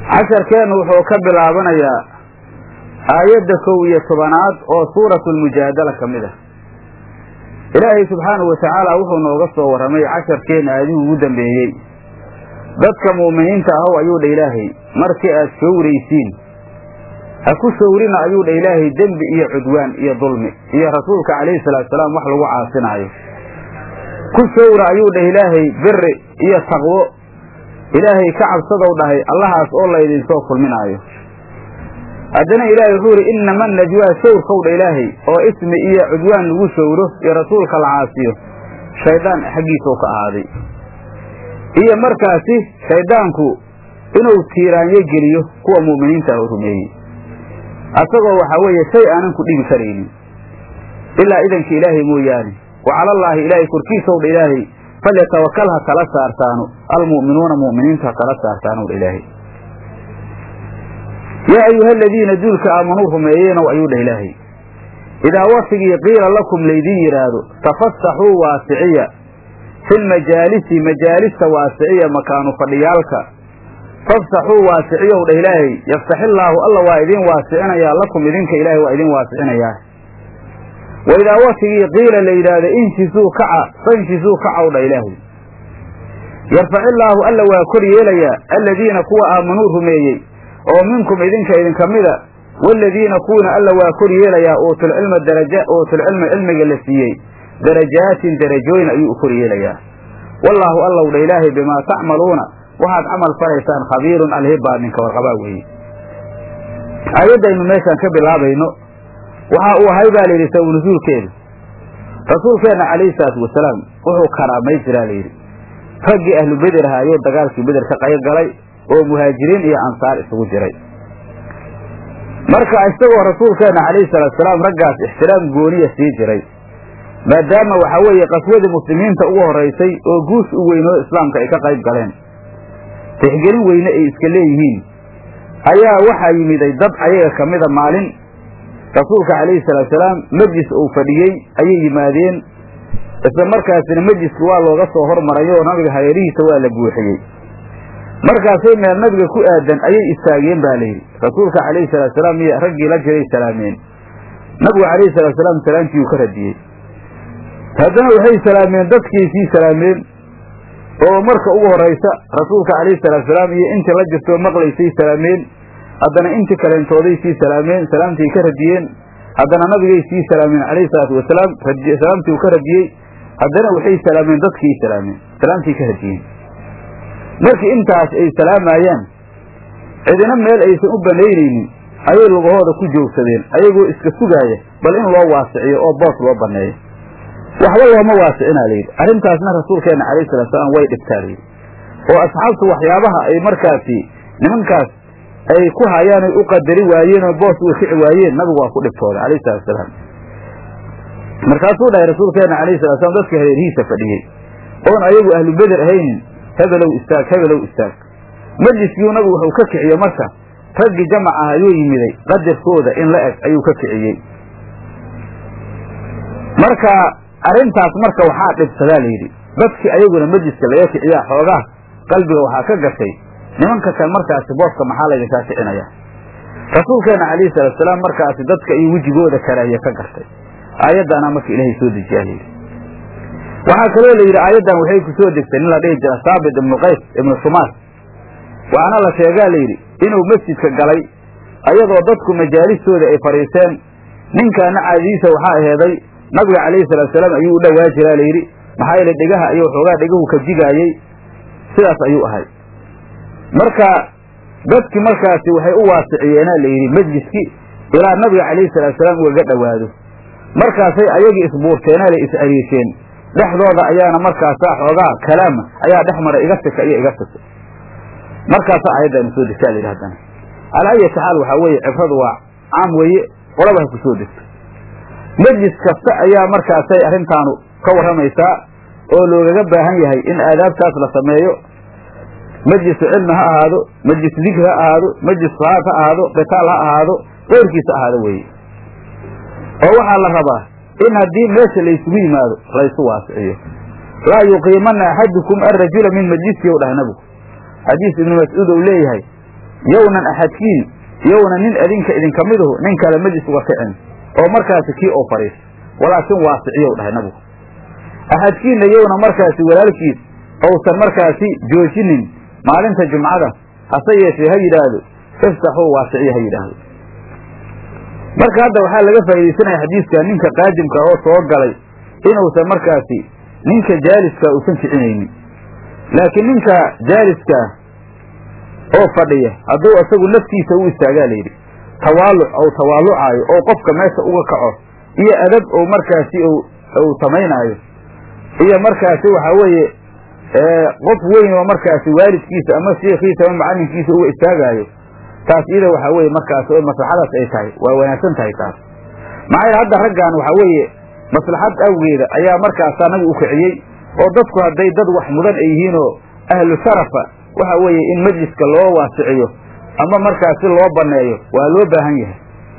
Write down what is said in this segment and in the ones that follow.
casharkeennu wuxuu ka bilaabanayaa aayadda kow iyo tobanaad oo suuratu lmujaadala ka mid ah ilaahay subxaanahu watacaala wuxuu nooga soo warramay casharkeenna aadihii ugu dambeeyey dadka mu'miniinta ahow ayuu dha ilaahay markii aad showraysiin ha ku showrina ayuu dha ilaahay dembi iyo cudwaan iyo dulmi iyo rasuulka calayhi salaatusalaam wax lagu caasinaayo ku showra ayuu dhah ilaahay biri iyo taqwo ilaahay ka cabsadow dhahay allahaas oo laydinsoo kulminaayo haddana ilaahay wuxuu yidhi innama najwaa showrkow dha ilaahay oo ismi iyo cudwaan lagu showro iyo rasuulka la caasiyo shaydaan xaggiisau ka ahaaday iyo markaasi shayddaanku inuu tiiraanyo geliyo kuwa mu'miniinta ah oo rumeeyey asagoo waxaa weeye shay aanan ku dhibi karaynin ilaa idanka ilaahay mooyaane wa calallaahi ilaahay korkiisow dha ilaahay falyatawakal ha kala saartaano almu'minuuna mu'miniintu ha kala saartaanow dha ilaahay yaa ayuha aladiina duulka aamanuu rumeeyeenow ayuu dhah ilaahay idaa waktigii qiila lakum laydin yidhaahdo tafasaxuu waasiciya filmajaalisi majaalista waasiciya makaanu fadhiyaalka fafsaxuu waasiciyow dhah ilaahay yaftaxillaahu alla waa idin waasicinayaa lakum idinka ilaahay waa idin waasicinayaa wa idaa waktigii qiila la yidhaahdo inshisuu kaca fanshisuu kacow dha ilaahay yarfacillaahu alla waa kor yeelayaa aladiina kuwa aamanuu rumeeyey oo minkum idinka idinka mida waaladiina kuwina alla waa kor yeelayaa uutulcilma daraja uutulcilma cilmiga la siiyey darajaatin darajooyin ayuu u kor yeelayaa wallaahu allow dha ilaahay bimaa tacmaluuna waxaad camal falaysaan khabiirun alhibaa ninka warqabaa weeye aayaddaynu meeshaan ka bilaabayno waxa uu ahay baa layidhi saw nusuulkeedu rasuulkeenna calayhi salaatu wasalaam wuxuu karaamay jiraa layidhi raggii ahlu beder ahaayoo dagaalkii beder ka qayb galay oo muhaajiriin iyo ansaar isugu jiray marka isagoo rasuulkeenna calayhi salaatusalaam raggaas ixtiraam gooniya sii jiray maadaama waxaa weeye qaswadii muslimiinta ugu horraysay oo guush u weynoo islaamka ay ka qayb galeen tixgelin weyne ay iska leeyihiin ayaa waxaa yimiday dad ayaga ka mida maalin rasuulka calayhi salaatusalaam mejlis uu fadhiyey ayay yimaadeen isla markaasina mejliski waa looga soo hormaray oo nabiga hareerihiisa waa la buuxiyey markaasay meel nabiga ku aadan ayay istaageen baa layidhi rasuulka calayhi salaatusalaam iyo raggii la jiray salaameen nabigu calayhi salaatusalaam salaamtiiuu ka radiyey haddana waxay salaameen dadkii sii salaameen oo marka ugu horraysa rasuulka calayhi salaatusalaam iyo intii la jirtoo maqlaysay salaameen haddana intii kaleentooday sii salaameen salaamtii ka radiyeen haddana nabigay sii salaameen calayhi salaatu wasalaam salaamtii uu ka radiyey haddana waxay salaameen dadkii salaameen salaamtii ka radiyeen markii intaas ay salaamayaan cidina meel aysan u banaynaynin ayay lugahooda ku joogsadeen ayagoo iska sugaaya bal in loo waasiciyo oo boos loo banneeyo waxba looma waasicinaa layidhi arrintaasna rasuulkeenna calayhi salatu salaam way dhibtaa layidhi oo asxaabtu waxyaabaha ay markaasi nimankaas ay ku hayaan ay u qadari waayeen oo boos uga kici waayeen nabigu waa ku dhibtooda calayhi salatu salaam markaasuu dhahay rasuulkeenna calayhi salatu slam dadka hareerihiisa fadhiyey oon ayagu ahlu beder ahaynin hebelow istaag hebelow istaag majliskiiu nabigu wuxuu ka kiciye marka raggii jamac ah ayuu yimiday qadarkooda in la eg ayuu ka kiciyey marka arrintaas marka waxaa dhibsadaa layidhi dadkii ayaguna majliska laga kiciyaa xoogaa qalbiga waxaa ka gashay nimanka kan markaasi booska maxaa laydinkaa kicinaya rasuulkeenna calayhi salaatusalaam markaasi dadka iyo wejigooda karaahiye ka gartay aayaddaana marka ilaahay soo dejiyaa layidhi waxaa kaloo la yidhi aayaddan waxay ku soo degtay nin la dhihi jira saabit ibnu qays ibnu shumaas waxaana la sheegaa layidhi inuu masjidka galay ayadoo dadku majaalistooda ay fadhiisteen ninkaana caadadiisa waxaa aheeday nabiga calayhi salaatusalaam ayuu u dhowaa jiraa layidhi maxaa yeele dhegaha iyo waxoogaa dhegahu ka jigaayey sidaas ayuu ahay marka dadki markaasi waxay u waasiciyeena layidhi majliskii ilaa nabiga calayhi salaatusalaam ugaga dhowaado markaasay ayagii isbuurteena la is-ariisheen dhexdooda ayaana markaasaa xoogaa kalaama ayaa dhex maray iga sika iyo iga sika markaasaa aayaddaanu soo degtaa layidhi haddana calaa ayati xaal waxaa weeye cibradu waa caam weeye qolaba ha ku soo degto majlis kasta ayaa markaasay arrintaanu ka warramaysaa oo loogaga baahan yahay in aadaabtaas la sameeyo majlisu cilmi ha ahaado majlisu dikri ha ahaado majlis salaad ha ahaado qitaal ha ahaado keyrkiisa ahaado weeye oo waxaa la rabaa in haddii meesha laysugu yimaado laysu waasiciyo laa yuqiimana axadukum arajula min majlisihi u dhahay nabigu xadiis ibnu mascuud ou leeyahay yownan axadkiin yowna nin adinka idinka miduhu nin kale majlis uga kicin oo markaasi kii oo fadhiis walaakin waasiciyow dhahay nabigu axadkiinna yowna markaasi walaalkiis ousan markaasi joojinin maalinta jumcada hase yeeshee ha yidhaahdo iftaxuu waasiciya ha yidhaahdo marka hadda waxaa laga faaidaysanaya xadiiskan ninka qaadimka oo soo galay inuusan markaasi ninka jaaliska uusan kicinaynin laakiin ninka jaaliska oo fadhiya hadduu isagu naftiisa u istaagaa layidhi tawaaluc ou tawaalucaayo oo qofka meesha uga kaco iyo adab ou markaasi uu samaynaayo iyo markaasi waxaa weeye qof weyn oo markaasi waalidkiisa ama sheekhiisa ama macalinkiisa uga istaagaayo taas iyada waxaa weeye markaasi oo maslaxadaas ay tahay waa wanaagsan tahay taas maxaa yeele hadda raggan waxaa weeye maslaxad awgeeda ayaa markaasa nabi u kiciyey oo dadku hadday dad wax mudan ay yihiinoo ahlu sharafa waxa weeye in majliska loo waasiciyo ama markaasi loo banneeyo waa loo baahan yahay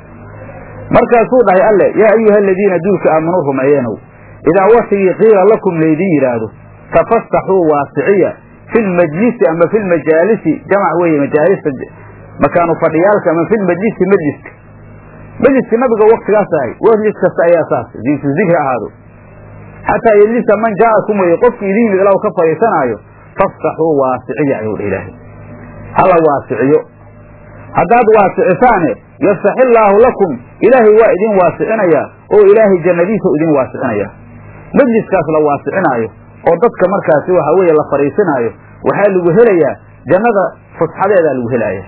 markaasuu dhahay alle yaa ayuha aladiina duulka aamanuu rumeeyeenow idaa watigii qiila lakum laydin yidhaahdo tafastaxuu waasiciya fi lmajlisi ama fi lmajaalisi jamac weeye majaalista makaanu fadhiyaalka ama fi lmajlisi majliska majliska nabiga waktigaas ahay majlis kasta ayaa saas diintu zikri ahaado xataa yejlisa man jaa'akum weye qofki idin yimid ilaw ka fadhiisanaayo faftaxuu waasiciya ayuu dha ilaahay hala waasiciyo haddaad waasicisaane yaftax illaahu lakum ilaahay waa idin waasicinayaa oo ilaahay jannadiisa idin waasicinaya majliskaas la waasicinaayo oo dadka markaasi waxa weeye la fadhiisinaayo waxaa lagu helayaa jannada fusxadeedaa lagu helaaya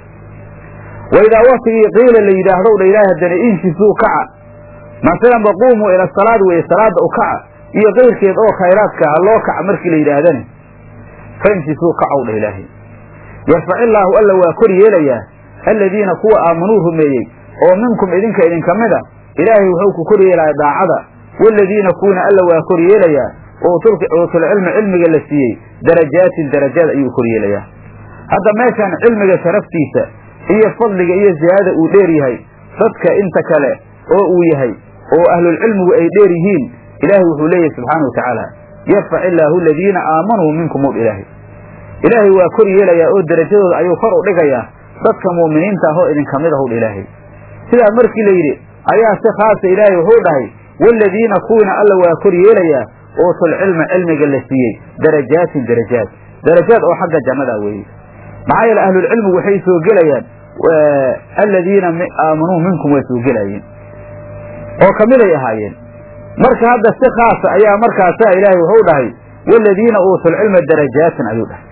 wa idaa waktigii qiila la yidhaahdow dha ilaahay haddana inshisuu kaca masalan baquumuu ila salaad weeye salaada u kaca iyo kayrkeed oo khayraadka ha loo kaca markii la yidhaahdane faimsisuu kacow dha ilaahay yarfac illaahu alla waa kor yeelayaa aladiina kuwa aamanuu rumeeyey oo minkum idinka idinka mida ilaahay wuxuu ku kor yeelaya daacada waaladiina kuwina alla waa kor yeelayaa uutulcilmi cilmiga la siiyey darajaatin darajaad ayuu kor yeelayaa hadda meeshaan cilmiga sharaftiisa iyo fadliga iyo ziyaadada uu dheer yahay dadka inta kale oo uu yahay oo ahlulcilmigu ay dheer yihiin ilaahay wuxuu leeyahay subxaana wa tacaala yarfac illaahu aladiina aamanuu minkum ow ilaahay ilaahay waa kor yeelayaa oo derajadooda ayuu kor u dhigayaa dadka mu'miniinta ah oo idinka mid ahw ilaahay sidaa markii la yidhi ayaa si khaasa ilaahay wuxuu dhahay waaladiina kuwiina alla waa kor yeelayaa uutul cilma cilmiga la siiyey darajaatin darajaad darajaad oo xagga jannada weeye maxaa yeele ahlulcilmigu waxay soo gelayaan aladiina aamanuu minkum way soo gelayeen oo kamiday ahaayeen marka hadda si khaasa ayaa markaasaa ilaahay wuxuu dhahay waaladiina uutul cilma darajaatin ayuu dhahay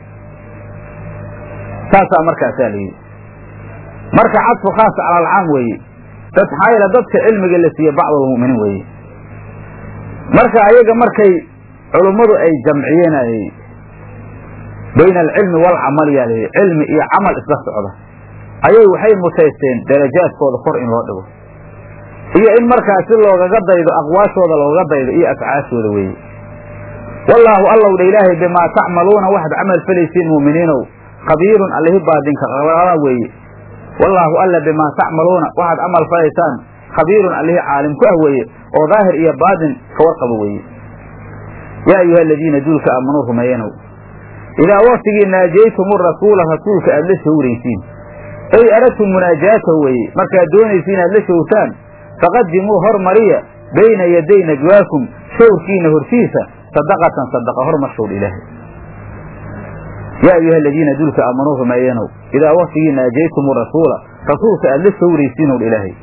saasaa markaasaa la yidhi marka cadfu khaas cala alcaam weeye dad maxaa yeele dadka cilmiga la siiye bacdulmu'miniin weeye marka ayaga markay culummadu ay jamciyeen bayna alcilmi waalcamal yaa la yidhi cilmi iyo camal isla socda ayay waxay mutaysteen darajaadkooda kor in loo dhigo iyo in markaasi loogaga daydo aqwaashooda loogaga daydo iyo afcaashooda weeye wallaahu allow dha ilaahay bimaa tacmaluuna waxaad camal falaysiin mu'miniinow khabiirun allihi baadinka qabala weeye wallaahu alla bimaa tacmaluuna waxaad camal falaysaan khabiirun allihi caalim ku ah weeye oo daahir iyo baadin ka warqaba weeye yaa ayuha aladiina duulka aamanuu rumeeyanow idaa waktigii naajaytumu rasuula rasuulka aad la shawraysiin ay aradtum munaajaatahu weeye markaad doonaysiin aad la shawrtaan faqadimuu hormariya bayna yaday najwaakum shawrkiina hortiisa sadaqatan sadaqa hormarshowdha ilaahay yaa ayuha aladiina duulka aamanuu rumeeyanow idaa waktigii naajaytumu rasuula rasuulka aad la shawraysiin owdha ilaahay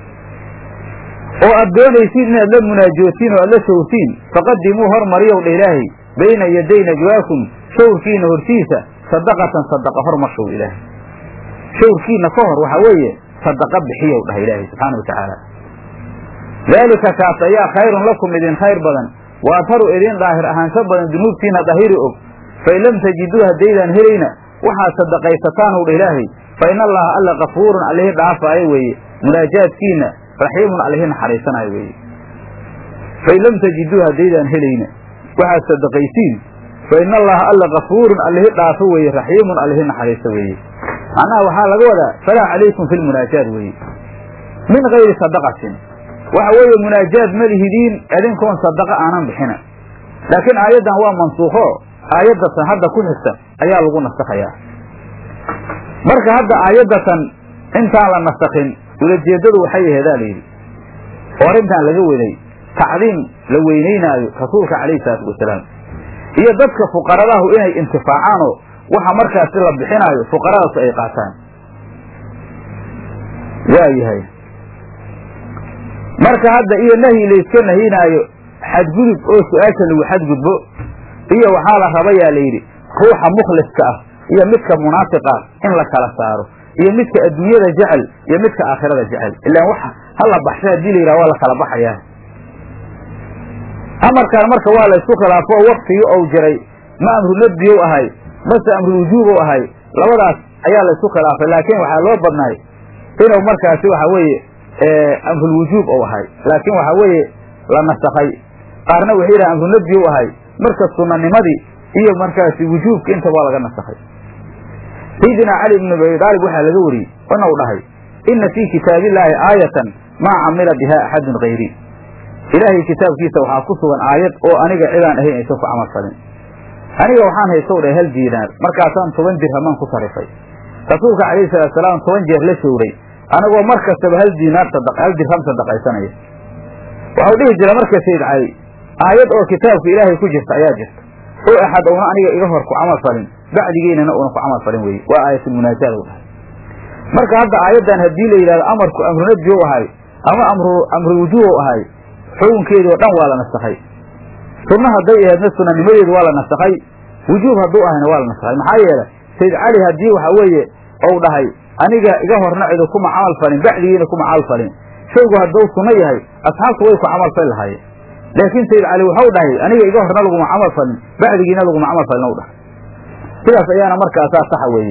oo aad doonaysiin inaad la munaajootiin oo aad la shawrtiin faqadimuu hormariyow dha ilaahay bayna yaday najwaakum shawrkiina hortiisa sadaqatan sadaqa hormarshow ilaahay shawrkiina ka hor waxaa weeye sadaqa bixiyow dhaha ilaahay subxaana wa tacaala daalika kaas ayaa khayrun lakum idin khayr badan wa adharu idin daahir ahaansho badan dunuubtiina dahiri og fain lam tajiduu haddaydaan helayna waxaad sadaqaysataan ow dha ilaahay fa in allaha alla kafuurun allihi dhaafaayo weeye munaajaadkiina raxiimun allihi naxariisanaayo weeye fain lam tajiduu haddaydaan helayna waxaad sadaqaysiin fa in allaha alla kafuurun allihi dhaafo weeye raxiimun allihi naxariiso weeye macnaha waxaa laga wadaa falaa calaykum fi lmunaajaat weeye min gayri sadaqatin waxa weeye munaajaad ma lihidiin idinkoon sadaqa aanan bixina laakiin aayaddan waa mansuukho aayaddasan hadda ku xigta ayaa lagu nasakhayaa marka hadda aayaddatan intaan la nasakin ulajeeddadu waxay aheedaa layidhi oo arrintan laga waday tacdiim la weynaynaayo rasuulka calayhi salaatu wasalaam iyo dadka fuqaradahu inay intifaacaanoo waxa markaasi la bixinaayo fuqaradaasu ay qaataan waayahay marka hadda iyo nahyi layska nahinaayo xadgudub oo su-aasha lagu xadgudbo iyo waxaa la rabayaa layidhi ruuxa mukhliska ah iyo midka munaafiqa in la kala saaro iyo midka adduunyada jecel iyo midka aakhirada jecel ilaan waxa hala baxsha hadii la yidhaha waa la kala baxayaa amarkaan marka waa la isku khilaafo oo waktigii ou jiray ma amru nadbiyow ahay mase amru wujuubow ahay labadaas ayaa la isku khilaafay laakiin waxaa loo badnaay inuu markaasi waxa weeye amrulwujuub ou ahay laakiin waxaa weeye la nasakhay qaarna waxay yidhaha amru nadbiyow ahay marka sunanimadii iyo markaasi wujuubka intaba waa laga nasakhay sayidina cali ibnu abi aalib waxaa laga wariyey inuu dhahay ina fii kitaabillaahi aayatan maa camila biha axadun hayri ilaahay kitaabkiisa waxaa ku sugan aayad oo aniga cidaan ahayn aysan ku camal falin aniga waxaan haysow dhahay hal diinaar markaasaan toban dirhamaan ku sarifay rasuulka calayhi salaatu salaam toban jeer la showray anagoo mar kastaba hal diinaar hal dirham sadaqaysanaya waxau dhihi jira marka sayid cali aayad oo kitaabka ilaahay ku jirta ayaa jirta oo axad ouna aniga iga hor ku camal falin bacdigeynana uuna ku camal falin weye waa aayatulmunaajaad u dhahay marka hadda aayaddan haddii la yidhahdo amarku amru nadbi u ahay ama amru amru wujuub u ahay xukunkeedii oo dhan waa la nasakhay sunno hadday aheedna sunanimadeedu waa la nasakhay wujuub hadduu ahayna waa la nasakhay maxaa yeele sayid cali haddii waxa weeye ou dhahay aniga iga horna cidu kuma camal falin bacdigiina kuma camal falin shaygu hadduu sunno yahay asxaabtu way ku camal fali lahaayeen laakiin sayid cali waxau dhahay aniga iga horna laguma camal falin bacdigiina laguma camal falin u dhahay sidaas ayaana markaasaa saxa weeye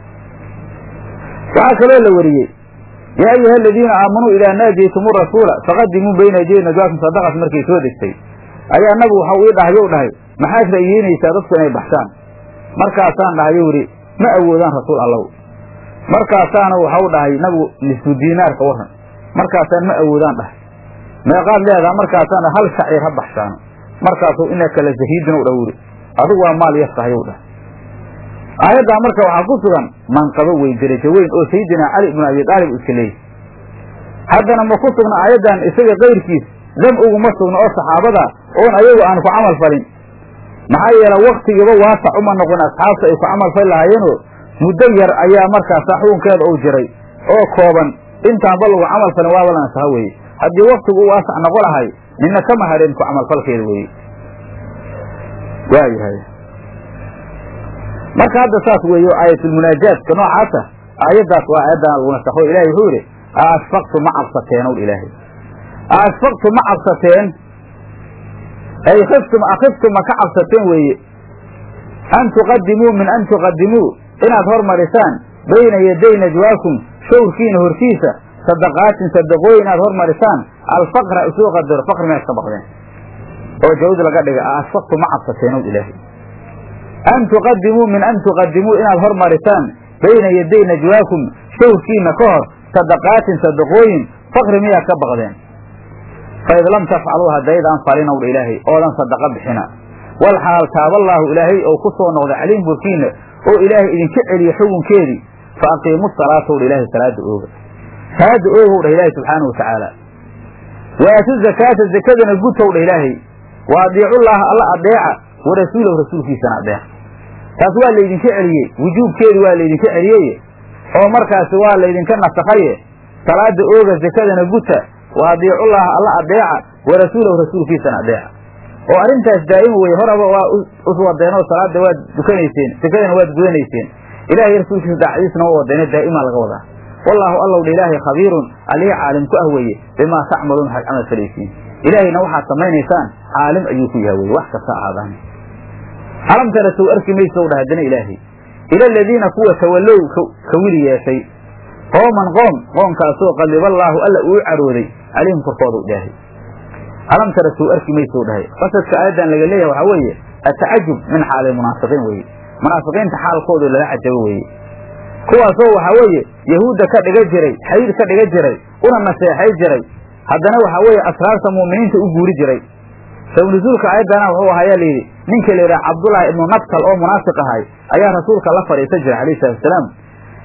waxaa kaloo la wariyey yaa ayuha aladiina aamanuu idaa naajaytum rasuula faqadimuu bayna yaday najwaakum sadaqat markay soo degtay ayaa nabigu waxau ii dhahay ou dhahay maxaad ra'yeynaysaa dadku inay baxshaan markaasaan dhahay ou yidhi ma awoodaan rasuul allow markaasaana waxau dhahay nabigu nisfu diinaarka waran markaasaan ma awoodaan dhahay meeqaad leedaha markaasaan hal shaciir ha baxshaano markaasuu inaka la zahiidin dha yidhi adigu waa maal yar tahay ou dhahay aayaddaa marka waxaa ku sugan manqabo weyn derajo weyn oo sayidina cali ibnu abi aalib iska leeyahy haddana ma ku sugna aayaddan isaga kayrkiis dam uguma sugna oo saxaabada oon ayagu aan ku camal falin maxaa yeele waktigiiba waasac uma noqon asxaabta ay ku camal fali lahaayeenoo muddo yar ayaa markaasa xukunkeeda uu jiray oo kooban intaanba lagu camal falin waaba la nasaha weeye haddii waktigu u waasac noqo lahay nina kama hadheen ku camalfalkeeda weeye waayahay marka hadda saas weeyo aayatulmunaajaadka noocaasa aayaddaas waa aayaddan lagu nasakho ilahay wuxuu yidhi aashfaqtu ma cabsateen ow ilaahay aashfaqtu ma cabsateen ay khiftum akhiftum ma ka cabsateen weeye an tuqadimuu min an tuqadimuu inaad hormarisaan bayna yaday najwaakum shawrkiina hortiisa sadaqaatin sadaqooyin inaad hormarisaan alfaqra isuu qadaro faqri meed ka baqdeen oo jawd laga dhiga aashfaqtu ma cabsateen ow ilaahay an tuqadimuu min an tuqadimuu inaad hormarisaan bayna yaday najwaakum shawrkiina ka hor sadaqaatin sadaqooyin fakri miyaad ka baqdeen faid lam tafcaluu haddaydaan falin owdha ilaahay oodan sadaqa bixina wal xaal taaballaahu ilaahay ou ku soo noqday caliim burkiina oo ilaahay idinka celiya xukunkeedii fa aqiimu salaata owdha ilaahay salaada ooga salaada ooga owdha ilaahay subxaanahu watacaala wa aatu zakaata zakadana gutowdha ilaahay wa adiicullaaha alla adeeca wa rasuulahu rasuulkiisana adeeca taas waa laydinka celiyey wujuubkeedi waa laydinka celiyey oo markaasi waa laydinka nasakhaye salaada ooga zakadana guta wa adiicullaaha alla adeeca wa rasuulahu rasuulkiisana adeeca oo arrintaas daa'ima weye horaba waa uswadeenoo salaada waad dukanayseen zakadana waad gudanayseen ilahay rasuulkiisa daacadiisna waa wadeene daa'imaa laga wadaa wallaahu allowdha ilaahay khabiirun alihi caalim ku ah weeye bimaa tacmaluun waxaad camal falaysiin ilaahayna waxaad samaynaysaan caalim ayuu ku yaha weye wax kasta aadaan alam tara sow arki maysow dhah haddana ilaahay ila aladiina kuwa tawallow ka wili yeeshay qooman qoom qoomkaasoo qadiballaahu alla uu carooday calayhim korkooda ilaahay alam tara sow arki maysow dhahay qasadka aayaddan laga leeyahay waxaa weeye atacajub min xaali munaafiqiin weeye munaafiqiinta xaalkoodu lala cajabo weeye kuwaasoo waxaa weeye yahuudda ka dhiga jiray xayiir ka dhiga jiray una naseexay jiray haddana waxaa weeye asraarta mu'miniinta u guuri jiray saw nusuulka aayaddana wuxuu ahayaa layidhi ninka la yidhaha cabdullaahi ibnu nabtal oo munaafiq ahay ayaa rasuulka la fadhiisan jiray alayhi salatu wasalaam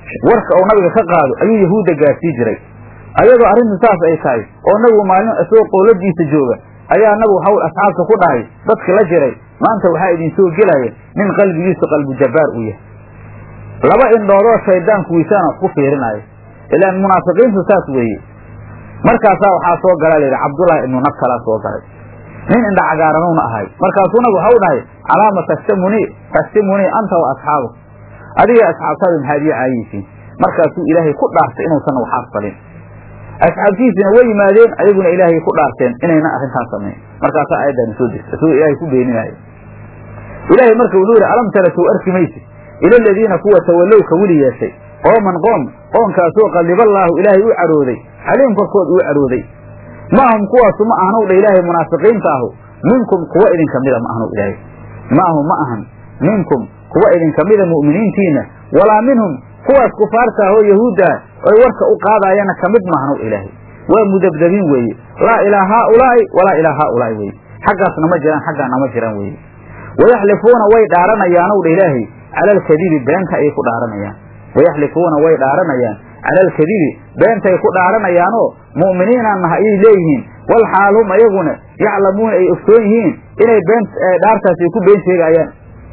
warka uu nabiga ka qaado ayuu yahuudda gaarsii jiray ayadoo arrintu saas ay tahay oo nabigu maalin isagoo qowladiisa jooga ayaa nabigu waxau asxaabta ku dhahay dadki la jiray maanta waxaa idinsoo gelaya nin qalbigiisu qalbu jabbaar uu yahay laba indhoodoo shayddaanku wiisaan wax ku fiirinaayo ilaan munaafiqiintu saas weeye markaasaa waxaa soo gala layidhi cabdullaahi ibnu nabkalaa soo galay nin indha cagaaranuna ahay markaasuu nabigu waxau dhahay calaama tashtamunii tashtimunii anta wa asxaabu adiga asxaabtaada maxaad ii caayeysiin markaasuu ilaahay ku dhaartay inuusan waxaas falin asxaabtiisina way yimaadeen ayaguna ilaahay ku dhaarteen inayna arrintaas samayn markaasaa aayaddaani soo degta isagoo ilaahay ku beeninaayo ilaahay marka wuxuu yidhi alam tara sow arki maysid ila aladiina kuwa tawallow ka weli yeeshay qooman qoom qoonkaasoo qalliballaahu ilaahay u cadhooday xaliim korkood uu cadhooday maahum kuwaasu ma ahanow dha ilaahay munaafiqiinta ahu minkum kuwa idinka mida ma ahnow ilaahay maahum ma ahan minkum kuwa idinka mida mu'miniintiinna walaa minhum kuwaas kufaarta ah oo yahuudda ah oy warka u qaadaayana ka mid maahnow ilaahay waa mudabdabiin weeye laa ilaa haaulaa'i walaa ilaa haaulaa'i weeye xaggaasna ma jiraan xaggaana ma jiraan weeye wayaxlifuuna way dhaaranayaanow dha ilaahay cala alkadibi beenta ayay ku dhaaranayaan wayaxlifuuna way dhaaranayaan cala alkadibi beentay ku dhaaranayaanoo mu'miniinaan naha ayay leeyihiin wal xaal hum ayaguna yaclamuuna ay ogsoon yihiin inay been dhaartaasi ku been sheegaayaan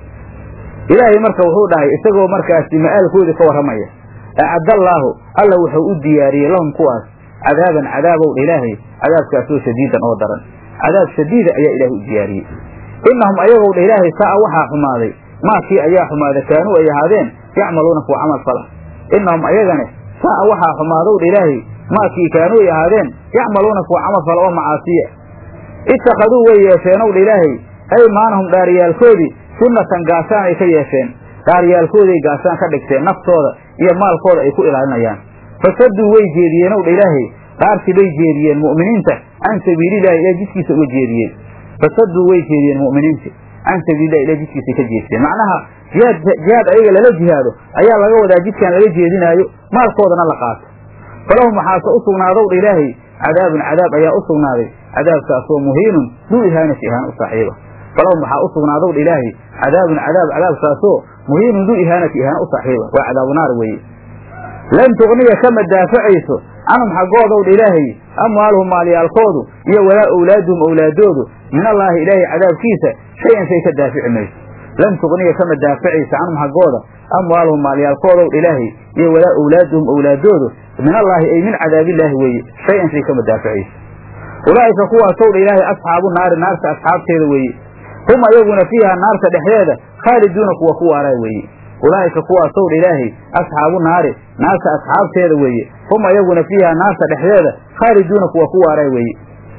ilaahay marka wuxuu dhahay isagoo markaasi ma'aalkoodii ka warramaya acaddallaahu alla wuxuu u diyaariyey lahum kuwaas cadaaban cadaabow dha ilaahay cadaabkaasoo shadiidan oo daran cadaab shadiida ayaa ilaahay u diyaariyey innahum ayagow dha ilaahay saa'a waxaa xumaaday maakii ayaa xumaaday kaanuu ay ahaadeen yacmaluuna kuwa camal fala innahum ayagane saa'a waxaa xumaadow dha ilaahay maakii kaanuu ay ahaadeen yacmaluuna kuwa camal fala oo macaasiya ittakhaduu way yeesheenow dha ilaahay aymaanahum dhaaryaalkoodii sunnatan gaashaan ay ka yeesheen dhaaryaalkooday gaashaan ka dhigteen naftooda iyo maalkooda ay ku ilaalinayaan fasaduu way jeediyeenow dha ilaahay dhaartii bay jeediyeen mu'miniinta can sabiilillahi ilahay jidkiisa uga jeediyeen fasaduu way jeediyeen mu'miniinta can sabiilillahi ilahay jidkiisa ka jeesteen macnaha jihaad jihaad ayaga lala jihaado ayaa laga wadaa jidkaan lala jeedinaayo maalkoodana la qaato falahum waxaase u sugnaadow dha ilaahay cadaabun cadaab ayaa u sugnaaday cadaabkaasoo muhiinun duu ihaanati ihaan u saaxiiba falahum waxaa u sugnaadow dha ilaahay cadaabun cadaab cadaabkaasoo muhiinun duu ihaanati ihaana u saaxiiba waa cadaabu naar weeye lan tugniya kama daafacayso canhum xaggoodow dha ilaahay amwaaluhum maalyaalkoodu iyo walaa owlaaduhum owlaadoodu min allaahi ilaahay cadaabkiisa shay-an shay ka daafici mayso lan tugniya kama daafacayso canhum xaggooda amwaaluhum maalyaalkoodow dha ilaahay iyo walaa owlaaduhum owlaadoodu min allaahi ay min cadaabillaahi weeye shay-an shay kama daaficayso ulaa'ika kuwaasow dha ilaahay asxaabu naari naarta asxaabteeda weeye hum ayaguna fiiha naarta dhexdeeda khaaliduuna kuwa ku waaraa weeye ulaa'ika kuwaasow dha ilaahay asxaabu naari naarta asxaabteeda weeye hum ayaguna fiiha naarta dhexdeeda khaaliduuna kuwa ku waaraa weeye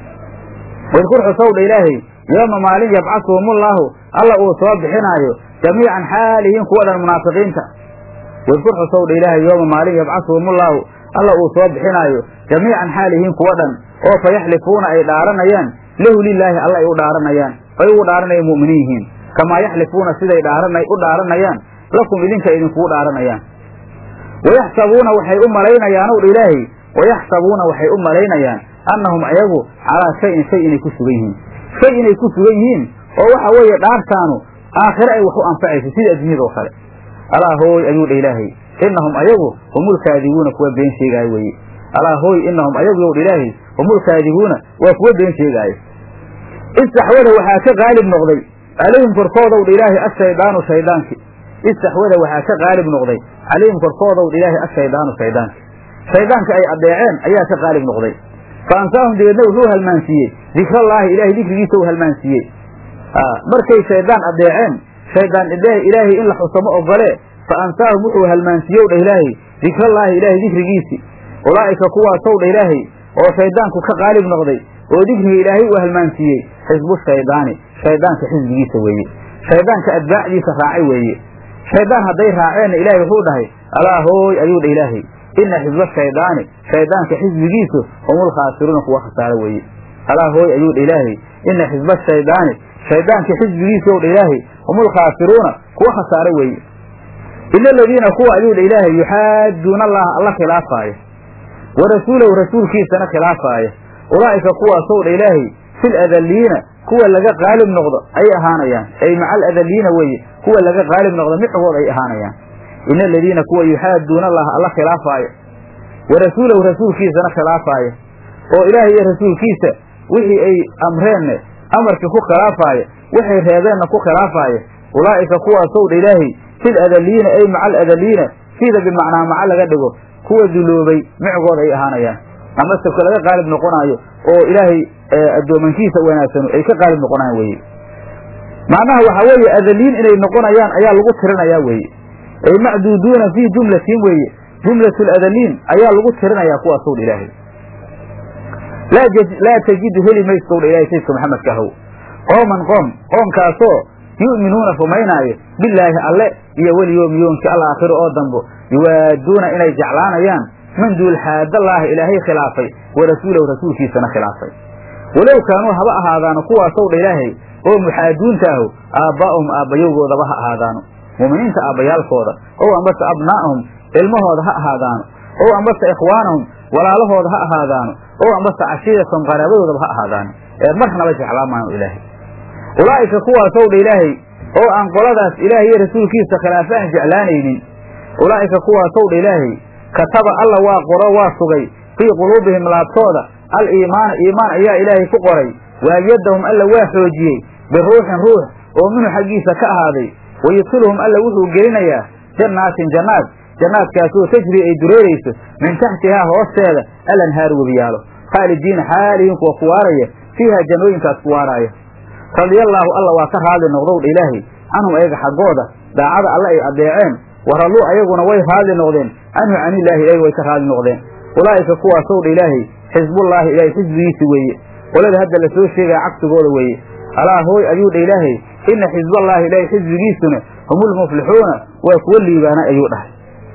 wadkur xusow dha ilaahay yooma maalin yabcasuhumullaahu alla uu soo bixinaayo jamiican xaalihiin kuwa dhan munaafiqiinta wadkur xusow dha ilaahay yooma maalin yabcasuhumullaahu alla uu soo bixinaayo jamiican xaalihiin kuwa dhan oo fa yaxlifuuna ay dhaaranayaan lahu lilaahi alla ay u dhaaranayaan ay ugu dhaaranayaan mu'miniin yihiin kamaa yaxlifuuna siday dhaarana u dhaaranayaan lakum idinka idinkugu dhaaranayaan wayaxsabuuna waxay u malaynayaanow dha ilaahay wayaxsabuuna waxay u malaynayaan annahum ayagu calaa shayin shay inay ku sugan yihiin shay inay ku sugan yihiin oo waxa weeye dhaartaanu aakhire ay wax u anfacayso sida adduunyada oo kale alaa hooy ayuu dha ilaahay innahum ayagu humulkaadibuuna kuwa been sheegaayo weeye alaa hooy innahum ayagu yow dha ilaahay humulkaadibuuna waa kuwa been sheegaayo istaxwada waxaa ka qaalib noqday calayhim korkoodow dha ilaahay ashaydaanu shayddaanki istaxwada waxaa ka qaalib noqday calayhim korkoodow dha ilaahay ashaydaanu shayddaanki shayddaanka ay addeeceen ayaa ka qaalib noqday fa ansaahum dabeedna wuxuu halmaansiiyey dikrallaahi ilahay dikrigiisa u halmaansiiyey markay shayddaan addeeceen shayddaan ilaahay in la xusamo ogolee fa ansaahum wuxuu halmaansiiyow dha ilaahay dikrallaahi ilaahay dikrigiisii ulaa'ika kuwaasow dha ilaahay oo shayddaanku ka qaalib noqday oo dikriga ilaahay uu halmaansiiyey xisbu shaydaani shayddaanka xisbigiisa weeye shayddaanka atbaacdiisa raacay weeye shayddaan hadday raaceenna ilaahay wuxuu dhahay alaa hooy ayuu dha ilaahay ina xisba shaydaani shayddaanka xisbigiisu humul khaasiruuna kuwa khasaaro weeye alaa hooy ayuu dha ilaahay ina xisba shaydaani shayddaanka xisbigiisu ow dha ilaahay humul khaasiruuna kuwa khasaaro weeye ila aladiina kuwa ayuu dha ilaahay yuxaaduuna allaha alla khilaafaaya wa rasuulahu rasuulkiisana khilaafaaya ulaa'ika kuwaasow dha ilaahay fil adalliina kuwa laga qaalib noqdo ay ahaanayaan ay maca aladalliina weeye kuwa laga qaalib noqdo micgood ay ahaanayaan ina aladiina kuwa yuxaaduuna allaha alla khilaafaaya wa rasuulahu rasuulkiisana khilaafaaya oo ilaahay iyo rasuulkiisa wixii ay amreenna amarkii ku khilaafaaya waxay reebeenna ku khilaafaaya ulaa'ika kuwaasow dha ilaahay fil adaliina ay maca aladaliina sida bimacnaa maca laga dhigo kuwa duloobay micgooda ay ahaanayaan ama sabka laga qaalib noqonaayo oo ilaahay addoomankiisa wanaagsanu ay ka qaalib noqonayaan weye macnaha waxaa weeye adaliin inay noqonayaan ayaa lagu tirinayaa weeye ay macduuduuna fii jumlatin weeye jumlatu ladaliin ayaa lagu tirinayaa kuwaasow dha ilaahay laa tajidu heli maysow dha ilahay sayidka maxamedka ahow qooman qoom qoomkaasoo yu'minuuna rumaynaayo bilaahi alle iyo weliyoomi yoomki alaakhiro oo dambo yuwaaduuna inay jeclaanayaan man duul xaadallaahi ilaahay khilaafay wa rasuulahu rasuulkiisana khilaafay walow kaanuu haba ahaadaano kuwaasow dha ilaahay oo muxaaduunta ahu aabbaa'ahum aabbayowgoodaba ha ahaadaano mu'miniinta aabbayaalkooda ow ambase abnaa'ahum ilmahooda ha ahaadaano ow ambase ikhwaanahum walaalahooda ha ahaadaano ow ambase cashiiratahum qaraabadoodaba ha ahaadaano ee marnaba jeclaan maayo ilaahay ulaa'ika kuwaasow dha ilaahay oo aan qoladaas ilaahay iyo rasuulkiisa khilaafe aan jeclaanaynin ulaa'ika kuwaasow dha ilaahay kataba alla waa qoro waa sugay fii quluubihim laabtooda al iimaana iimaan ayaa ilaahay ku qoray waayadahum alla waa xoojiyey biruuxin ruux oo minhu xaggiisa ka ahaaday wayudkiluhum alla wuxuu gelinayaa jannaatin jannaad jannaadkaasoo tajri ay dureerayso min taxtihaa hoosteeda alanhaaru webiyaalo khaalidiina xaalihiin kuwa kuwaaraya fiiha jannooyinkaas kuwaaraaya radiyallaahu alla waa ka raadli noqdowdha ilaahay canhum ayaga xaggooda daacada alle ay adeeceen waralluu ayaguna way raadli noqdeen canhu canillaahi ayaga way ka raadli noqdeen ulaa'ika kuwaasow dha ilaahay xisbullaahi ilaahay xisbigiisi weeye qolada hadda la soo sheegaya cagsigooda weeye alaa hooy ayuu dha ilaahay ina xisballaahi ilaahay xisbigiisuna humulmuflixuuna waa kuwa liibaana ayuu dhahay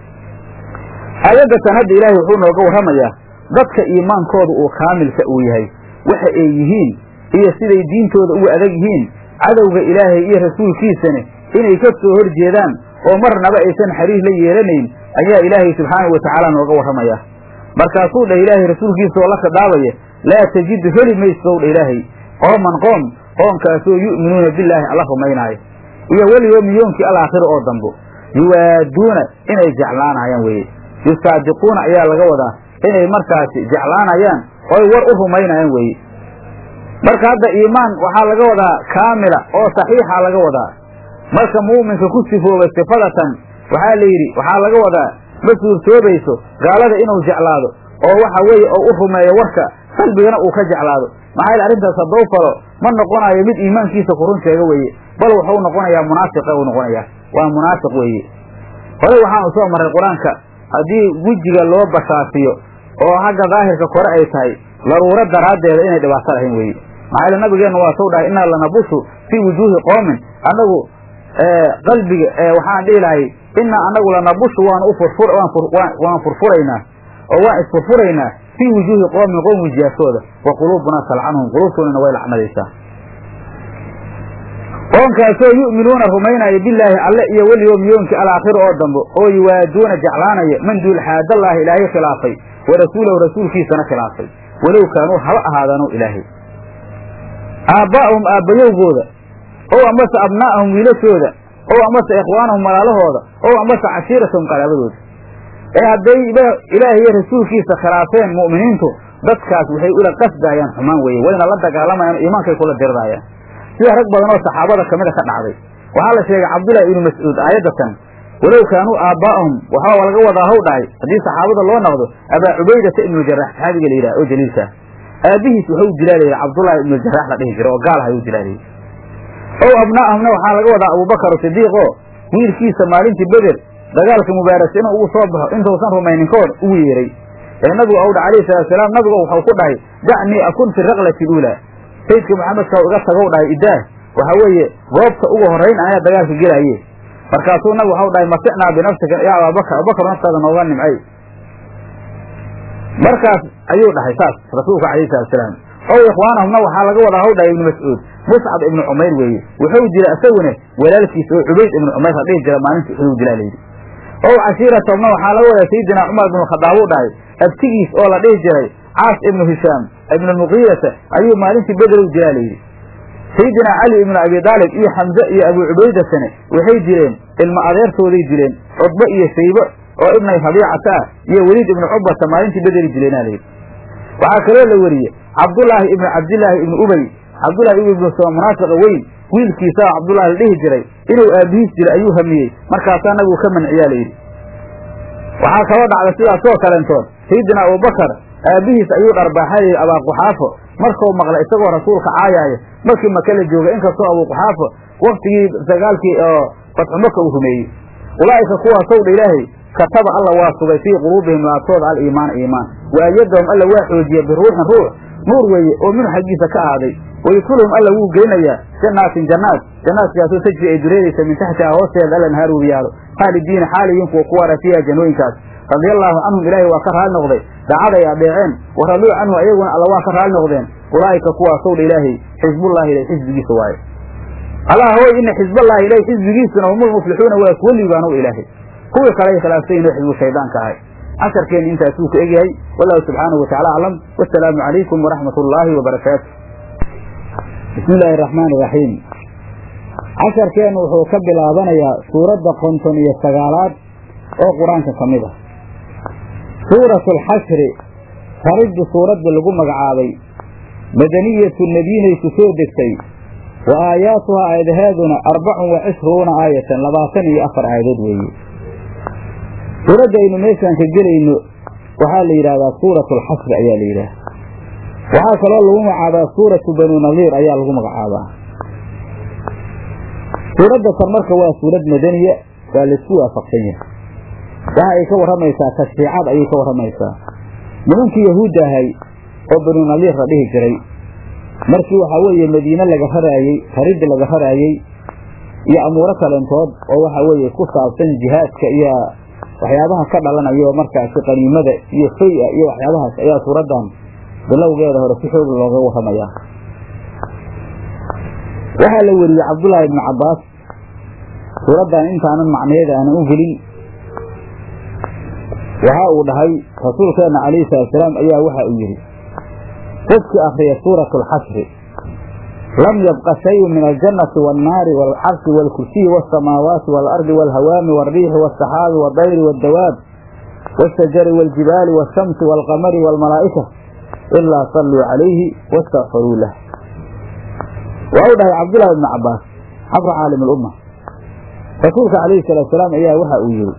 aayadatan hadda ilaahay wuxuu nooga warramayaa dadka iimaankooda uu kaamilka uu yahay waxa ay yihiin iyo siday diintooda ugu adag yihiin cadowga ilaahay iyo rasuulkiisana inay ka soo hor jeedaan oo marnaba aysan xariir la yeelanayn ayaa ilaahay subxaanahu wa tacaala nooga warramayaa markaasuu dhah ilaahay rasuulkiisa oo la khidhaabaya laa tajidu heli maysow dha ilaahay qooman qoom qoomkaasoo yu'minuuna billaahi alla rumaynaayo iyo weliyoomi yoomkii alaakhiro oo dambo yuwaaduuna inay jeclaanayaan weeye yusaadiquuna ayaa laga wadaa inay markaasi jeclaanayaan oy war u rumaynayaan weeye marka hadda iimaan waxaa laga wadaa kaamila oo saxiixa laga wadaa marka muuminka ku sifoobay sifadatan waxaa la yidhi waxaa laga wadaa ma suurtoobayso gaalada inuu jeclaado oo waxa weeye oo u rumeeyo warka qalbigana uu ka jeclaado maxaa yele arrintaas haddou falo ma noqonayo mid iimaankiisa kurun sheega weeye bal wuxuu noqonayaa munaafiqa uu noqonayaa waa munaafiq weeye horey waxaanu soo marray qur-aanka haddii wejiga loo bashaasiyo oo xagga daahirka kore ay tahay daruuro daraaddeeda inay dhibaato lahayn weeye maxaa yele nabigeennu waa soo dhahay innaa lanabushu fii wujuuhi qoomin annagu qalbiga waxaan dhihi lahay innaa annagu lanabushu waanu ufurfur waan furfuraynaa oo waan isfurfuraynaa fii wujuuhi qoomin qoom wejiyaashooda wa quluubunaa talcanhum quluubtoodana way lacnadaysaa qoonkaasoo yu'minuuna rumaynaya bilaahi alle iyo weliyoomi yoomkii alaakhiro oo dambe oo yuwaaduuna jeclaanaya man duul xaadallaahi ilaahay khilaafay wa rasuulahu rasuulkiisana khilaafay walow kaanuu haba ahaadaano ilaahay aabbaa'ahum aabbayowgooda ow amase abnaa'ahum wiilashooda ow amase ikhwaanahum walaalahooda ow amase cashiiratahum qaraabadooda ee hadday ilaahay iyo rasuulkiisa khilaafeen mu'miniintu dadkaas waxay ula qasdaayaan xumaan weeye wayna la dagaalamayaan iimaankay kula diriraayaan sida rag badan oo saxaabada kamida ka dhacday waxaa la sheegay cabdullaahi ibnu mascuud aayadatan walow kaanuu aabbaa'ahum waxaa laga wadaa haw dhahay haddii saxaabada loo noqdo abaa cubaydata ibnuljarax saxaabiga la yidhaha oo jaliilka aabihiis waxau dilaa layidhi cabdullaahi ibnuljarax la dhihi jira oo gaal hayuu dilaa layidhi ow abnaa'ahumna waxaa laga wadaa abubakar sidiiq oo wiilkiisa maalintii beder dagaalka mubaarasa inuu ugu soo baxo intuusan rumaynin ka hor ugu yeeray ee nabigu ou dha alayhi salaatusalaam nabigu waxau ku dhahay dacnii akun fi raqlati luulaa sayidka maxamedka iga tagow dhahay idaah waxaa weeye goobta ugu horrayn ayaa dagaalka gelaaye markaasuu nabig waxau dhahay masicnaa binafsika yaa abaabakar abubakar naftaada nooga nimcay markaas ayuu dhahay saas rasuulka alayhi salatusalaam ow ikhwaanahumna waxaa laga wadaa haw dhahay ibnu mascuud muscab ibnu cumayr weeye wuxuu jira isaguna walaalkiisa oo cubayd ibnu cumayr la dhihi jira maalinta uxuduu dilaa layidhi ow cashiiratahumna waxaa laga wadaa sayidina cumar ibnu khadaab u dhahay abtigiis oo la dhihi jiray caas ibnu hishaam ibnu muqiirata ayuu maalintii bederow dilaa layidhi sayidina cali ibnu abi daalib iyo xamze iyo abuu cubaydatane waxay jireen ilma adeertooday dileen cudbo iyo shaybo oo ibnay rabiicata ah iyo weliid ibnu cubata maalintii bedeli dileenaa layidhi waxaa kaloo la weriyey cabdullaahi ibnu cabdillaahi ibnu ubey cabdullahi ibnu ibnu soo munaafiqa weyn wiilkiisaa cabdullahi la dhihi jiray inuu aabihiis dilay ayuu hamiyey markaasaa nabigu ka manciyaa layidhi waxaa kaloo dhacda sidaasoo kalentood sayidina abubakar aabbihiis ayuu dharbaaxayay abaaquxaafo markuu maqlay isagoo rasuulka caayaaya markii maka la jooga inkastoo abuuquxaafo waktigii dagaalkii oo fatxumaka uu rumeeyey ulaa'ika kuwaasow dha ilaahay kataba alla waa sugay fii quluubihim laabtooda aliimaana iimaan wa ayadahum alla waa xoojiya biruuxin ruux nuur weeye oo minhu xaggiisa ka ahaaday wayudkuluhum alla wuu geynayaa jannaatin jannaat jannaadkaasoo tajri ay dureeraysa min taxtiha hoosteeda alla nahaar webiyaalo khaalidiina xaaliyiin kuwa ku waara fiiha jannooyinkaas radia allaahu canhum ilaahay waa ka raali noqday dacaday adeeceen wa raduu canhu ayaguna alla waa ka raali noqdeen ulaa'ika kuwaasow dha ilaahay xisbullahi ilay xisbigiisa waaye allah hoy ina xisballahi ilay xisbigiisuna humul muflixuuna waa kuwa liibaanow ilaahay kuwii kaley khilaafsayin oo xisbu shaydaanka ahay casharkeenna intaasuu ku egyahay wallahu subxaanahu watacala aclam wasalaamu calaykum waraxmat ullaahi wabarakaatu bismi illaahi araxmaan iraxiim casharkeennu wuxuu ka bilaabanayaa suuradda konton iyo sagaalaad oo qur-aanka ka mid ah suuratu alxashri fariddu suuradda lagu magacaabay madaniyatu nebiyinayku soo degtay wa aayaatuhaa aayadaheeduna arbacun wa cishruuna aayatan labaatan iyo afar aayadood weeye suuradda aynu meeshaan ka gelayno waxaa la yidhahdaa suuratu alxasri ayaa la yidhaha waxaa kaloo lagu magacaabaa suuratu banu nadiir ayaa lagu magacaabaa suuradda tan marka waa suurad madaniya waa laisku waafaqsan yahay waxa ay ka warramaysaa tashriicad ayay ka warramaysaa nimankii yahuudda ahay oo banu nadiir la dhihi jiray markii waxaa weeye madiine laga raraayey faridda laga raraayey iyo amuuro kalentood oo waxaa weeye ku saabsan jihaadka iyo waxyaabaha ka dhalanayo markaasi qaniimada iyo fay-a iyo waxyaabahaas ayaa suuraddan bilowgeeda hore si xoog looga warramayaa waxaa la weriyey cabdullaahi ibnu cabbaas suuraddan intaanan macnaheeda aanan u gelin waxa uu dhahay rasuulkeenna calayhi salaatusalaam ayaa waxa uu yidhi qofkii akhriya suuratu alxashri lam yabqa shayun min aljannati waannaari waalcarshi waalkursiyi waasamaawaati waalardi waalhawaami waalriixi waasaxaabi waaldayri waaddawaab waashajari waaljibaali waashamsi waalqamari waalmalaa'ika ilaa salluu calayhi wastakfaruu lah waa u dhahay cabdullaahi ibnu cabbaas xabra caalim alumma rasuulka calayhi salaatusalaam ayaa waxa uu yidhi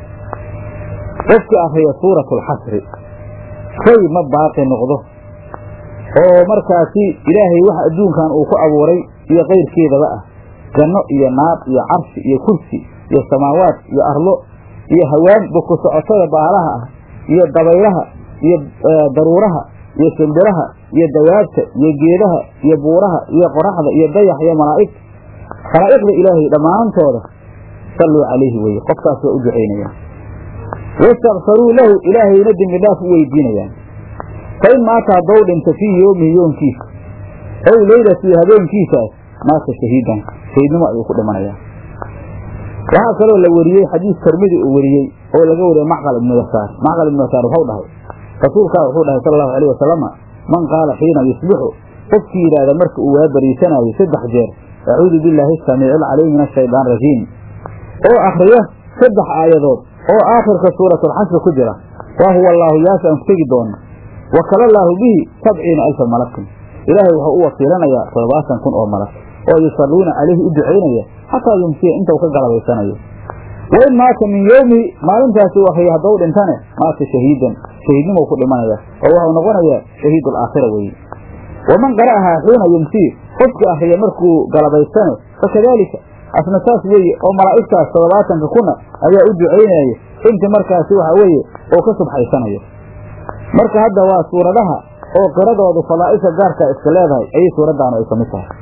qofkii akhriya suuratu alxasri shay ma baaqi noqdo oo markaasi ilaahay wax adduunkan uu ku abuuray iyo kayrkeedaba ah janno iyo naar iyo carshi iyo kursi iyo samaawaad iyo arlo iyo hawaan buku socotada baalaha ah iyo dabaylaha iyo daruuraha iyo shimbiraha iyo dawaabta iyo geedaha iyo buuraha iyo qoraxda iyo dayax iyo malaa'ig khalaa'iqda ilaahay dhammaantooda salluu calayhi weye qofkaas waa u ducaynayaan wastakfaruu lahu ilaahayna dembi dhaaf u weydiinayaan fa in maata haddow dhinta fii yoomihi yoonkiisa ow leylatii habeenkiisaas maata shahiidan shahiidnimo ayuu ku dhimanayaa waxaa kaloo la weriyey xadiis tirmidi uu weriyey oo laga wariyey macqal ibnu yasaar macqal ibnu yasaar wuxuu dhahay rasuulkaa wuxuu dhahay sala allahu alayh wasalama man qaala xiina yusbixu qofkii yidhaahda marka uu waa bariisanaayo saddex jeer acuudu billaahi asamiici alcaliim min ashaydaan rajiim oo akhriya saddex aayadood oo aakhirka suuratulxasri ku jira waa huwa allaahu yaas aan ku tegi doono wakala allaahu bihi sabciina alfa malakin ilaahay wuxuu u wakiilanayaa toddobaatan kun oo malag oo yusalluuna calayhi u ducaynaya xataa yumsiya inta uu ka galabaysanayo wa in maata min yowmihi maalintaasi u akriya haddau dhintane maata shahiidan shahiidnimou ku dhimanaya oo waxau noqonayaa shahiid alaakhira weeye waman qara'ahaa xiina yumsii qofkii akriya markuu galabaystane fakadaalika asna saas weeye oo malaa'igtaas toddobaatanka kuna ayaa u ducaynaya intii markaasi waxa weeye oo ka subxaysanayo marka hadda waa suuradaha oo qiradoodu fadaa'isha gaarkaa iska leedahay ayay suuraddaanu ay ka mid tahay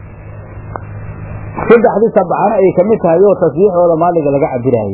saddexdii sabcana ay ka mid tahay oo tasbiixooda maaliga laga cabiraayey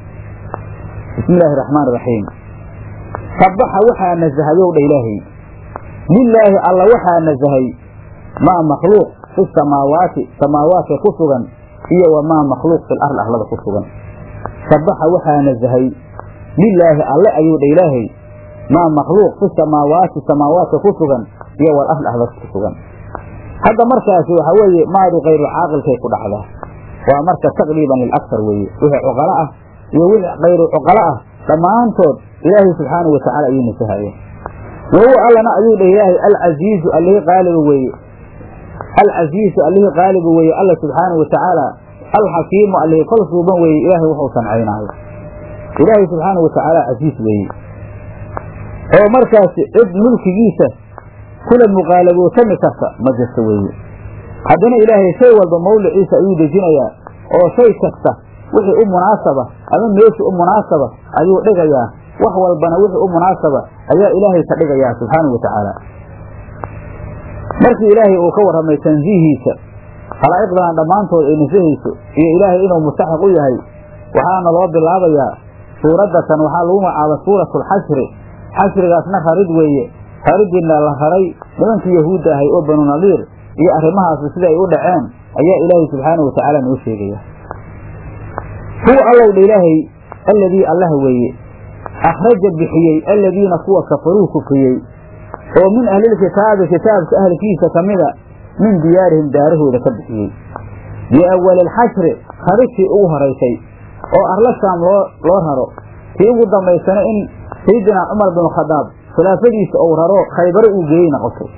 bismi illaahi raxmaan raxiim sabaxa waxaa nasahayow dha ilaahay lilaahi alla waxaa nasahay maa makhluuq fi samaawaati samaawaadka ku sugan iyo wamaa makhluuq fil arli arlada ku sugan sabaxa waxaa nasahay lilaahi alle ayuu dha ilaahay maa makhluuq fi samaawaati samaawaadka ku sugan iyo wal arli arlada ku sugan hadda markaasi waxaa weeye maadu kayru caaqilkay ku dhacdaa waa marka taqriiban lilaksar weeye wixii cuqalo ah iyo wixii kayru cuqalo ah dhammaantood ilaahay subxaanahu watacaala ayuu nasahayeen wa huwa allana ayuu dheh ilaahay alcasiizu allihii qaaliba weeye alcasiizu allihii qaaliba weeye alla subxaanahu watacaala alxakiimu allihii kol suuban weeye ilaahay wuxuu sancaynaayo ilaahay subxaanahu watacaala casiis weeye oo markaasi cid mulkigiisa kula muqaalabootami karta ma jirta weeye haddana ilaahay shay walba mawliciisa ayuu dejinayaa oo shay kasta wixii u munaasaba ama meeshii u munaasaba ayuu dhigayaa wax walbana wixii u munaasaba ayaa ilaahay ka dhigayaa subxaanahu wa tacaala markii ilaahay uu ka warramay tansiihiisa khalaa'iqdana dhammaantood ay nasahayso iyo ilaahay inuu mustaxiq u yahay waxaana loo bilaabayaa suuraddatan waxaa lagu magacaaba suuratulxashri xashrigaasna rarid weeye rariddiina la raray nimankii yahuudda ahay oo banu nadiir iyo arrimahaasi sida ay u dhaceen ayaa ilaahay subxaanahu wa tacaala noo sheegaya huwa allowdha ilaahay alladii allah weeye akhraja bixiyey alladiina kuwa kafaruu kufriyey oo min ahlilkitaabi kitaabka ahlkiisa ka mida min diyaarihim daarahooda ka bixiyey biawali alxashri raridtii ugu horaysay oo arla shaam loo loo raro tii ugu dambaysana in sayidina cumar binu khadaab khilaafadiisa ou raro khaybaro uu geeyey noqotay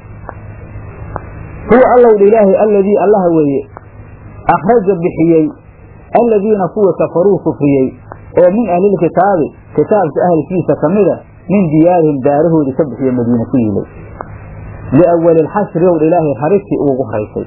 huwa allowdha ilaahay alladii allaha weeye akhraja bixiyey alladiina kuwa kafaruu kufriyey oo min ahlilkitaabi kitaabka ahlkiisa ka mida min diyaarihim daarahoodii ka bixiyo madiine ku yilay liawali alxashri owdha ilaahay raridtii ugu horaysay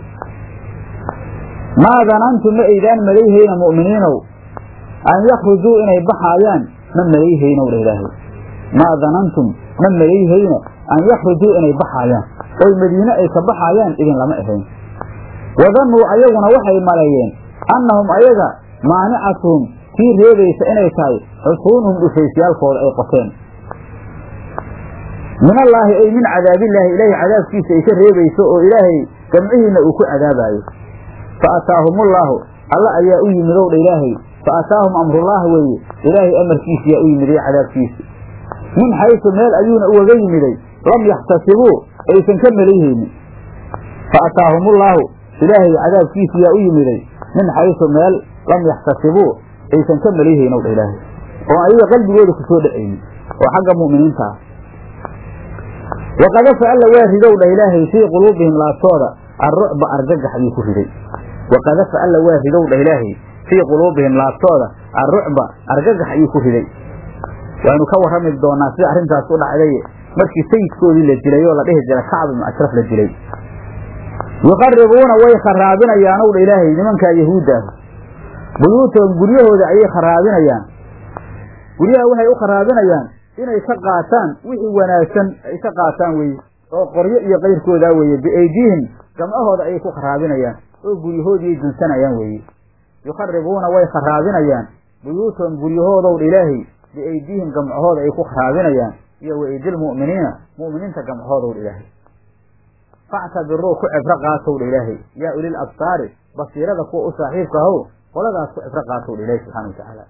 maa danantum ma aydaan malayhayna mu'miniinow an yakhrujuu inay baxaayaan ma malayhaynow dha ilaahay maa danantum ma malayhayna an yakhrujuu inay baxaayaan oy madiine ay ka baxaayaan idin lama ahayn wadannuu ayaguna waxay maleeyeen annahum ayaga maanicatuhum kii reebaysa inay tahay xusuunuhum dhufaysyaalkooda ay qoteen min allaahi ay min cadaabillaahi ilaahay cadaabkiisa ay ka reebayso oo ilaahay gamcihiinna uu ku cadaabaayo fa ataahumullaahu alla ayaa u yimid ow dha ilaahay fa ataahum amrullaah weeye ilaahay amarkiisa yaa u yimiday cadaabkiisa min xaysu meel ayuuna ugaga yimiday lam yaxtasibuu aysan ka malayhaynin fa ataahumullaahu ilaahay cadaabkiisa yaa u yimiday min xaysu meel lam yaxtasibuu aysan ka malayhaynin ow dha ilaahay oo ayaga qalbigooda ku soo dhacaynin oo xagga mu'miniinta ah waqadafa alla waa ridow dha ilaahay fii quluubihim laabtooda arrucba argagax ayuu ku riday waqadafa alla waa ridow dha ilaahay fii quluubihim laabtooda arrucba argagax ayuu ku riday waanu ka warrami doonaa sida arrintaas u dhacday markii sayidkoodii la dilay oo la dhihi jiray kacb ibnu ashraf la dilay yuqaribuuna way kharaabinayaan ow dha ilaahay nimankaa yahuudda ah buyuutahum guryahooda ayay kharaabinayaan guryaha waxay u kharaabinayaan inay ka qaataan wixii wanaagsan ay ka qaataan weye oo qoryo iyo kayrkoodaa weeye biaydiihim gamcahooda ayay ku kharaabinayaan oo guryahoodiiay dunsanayaan weeye yukharibuuna way kharaabinayaan buyuutahum guryahoodow dha ilaahay biaydiihim gamcahooda ay ku kharaabinayaan iyo waidilmu'miniina mu'miniinta gamcahoodow dha ilaahay factabiruu ku cibro qaatow dha ilaahay yaa ulil absaari basiirada kuwa u saaxiibka ahow qoladaas ku cibro qaatow dha ilahi subxana wa tacaala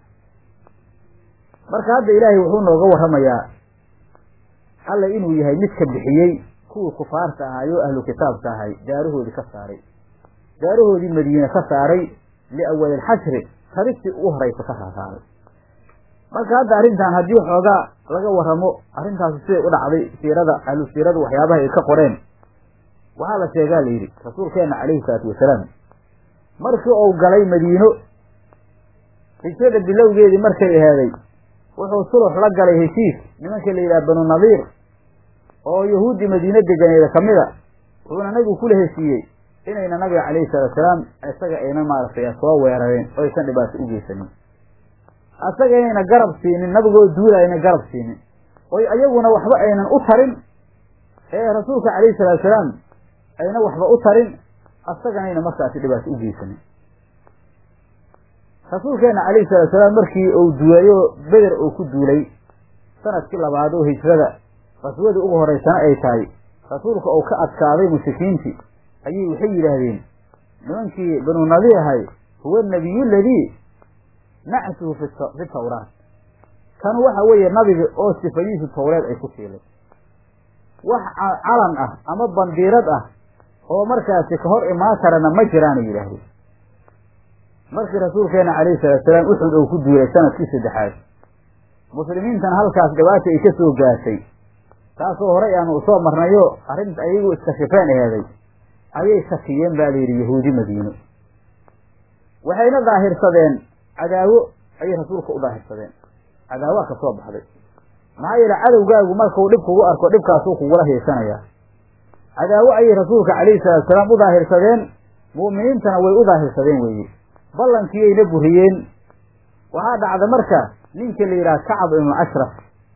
marka hadda ilaahay wuxuu nooga warramayaa alla inuu yahay midka bixiyey kuwii kufaarta ahaay oo ahlu kitaabka ahay daarahoodii ka saaray daarahoodii madiine ka saaray liawali alxashri raridtii ugu horaysa ka saasaaray marka hadda arrintan haddii xoogaa laga warramo arrintaasi siday u dhacday siirada ahlu siirada waxyaabaha ay ka qoreen waxaa la sheegaa la yidhi rasuulkeenna calayhi salaatu wasalaam markii uu galay madiino hijrada bilowgeedii markay aheeday wuxuu sulux la galay heshiis nimankii la yidhaha banu nadiir oo yahuuddii madiine deganeeda ka mid a wuxuuna nabigu kula heshiiyey inayna nabiga calayhi salaatu salaam isaga ayna maaragtay soo weerareen oo aysan dhibaato u geysanin asaga inayna garab siinin nabigoo duula ayna garab siinin oy ayaguna waxba aynan u tarin ee rasuulka calayhi salaatu salaam ayna waxba u tarin asaganayna markaasi dhibaato u geysanin rasuulkeena calayhi salatu salaam markii uu duulayo beder uu ku duulay sanadkii labaad oo hijrada qaswadii ugu horeysana ay tahay rasuulka uu ka adkaaday mushrikiintii ayay waxay yidhaahdeen nimankii banu nadiir ahay huwa anabiyu aladii nacsuhu fi tawraat kan waxa weeye nabiga oo sifadiisu tawreed ay ku siilay wax calan ah ama bandiirad ah oo markaasi ka hor imaan karana ma jiraanay yidhaahdeen markii rasuulkeena calayhi salaatusalaam uxud uu ku duulay sanadkii saddexaad muslimiintana halkaas dhibaata ay ka soo gaartay taasoo horay aanu usoo marnayo arrinta ayagu iskashifeen eheeday ayay shakiyeen baa layidhi yahuudi madiine waxayna daahirsadeen cadaawo ayay rasuulka u daahirsadeen cadaawaa ka soo baxday maxaa yeele cadowgaagu markuu dhib kugu arko dhibkaasuu kugula heesanayaa cadaawo ayay rasuulka calayhi salaatusalaam u daahirsadeen mu'miniintana way u daahirsadeen weeye ballankiiyayna buriyeen waxaa dhacda marka ninka la yidhaha kacab ibnu ashraf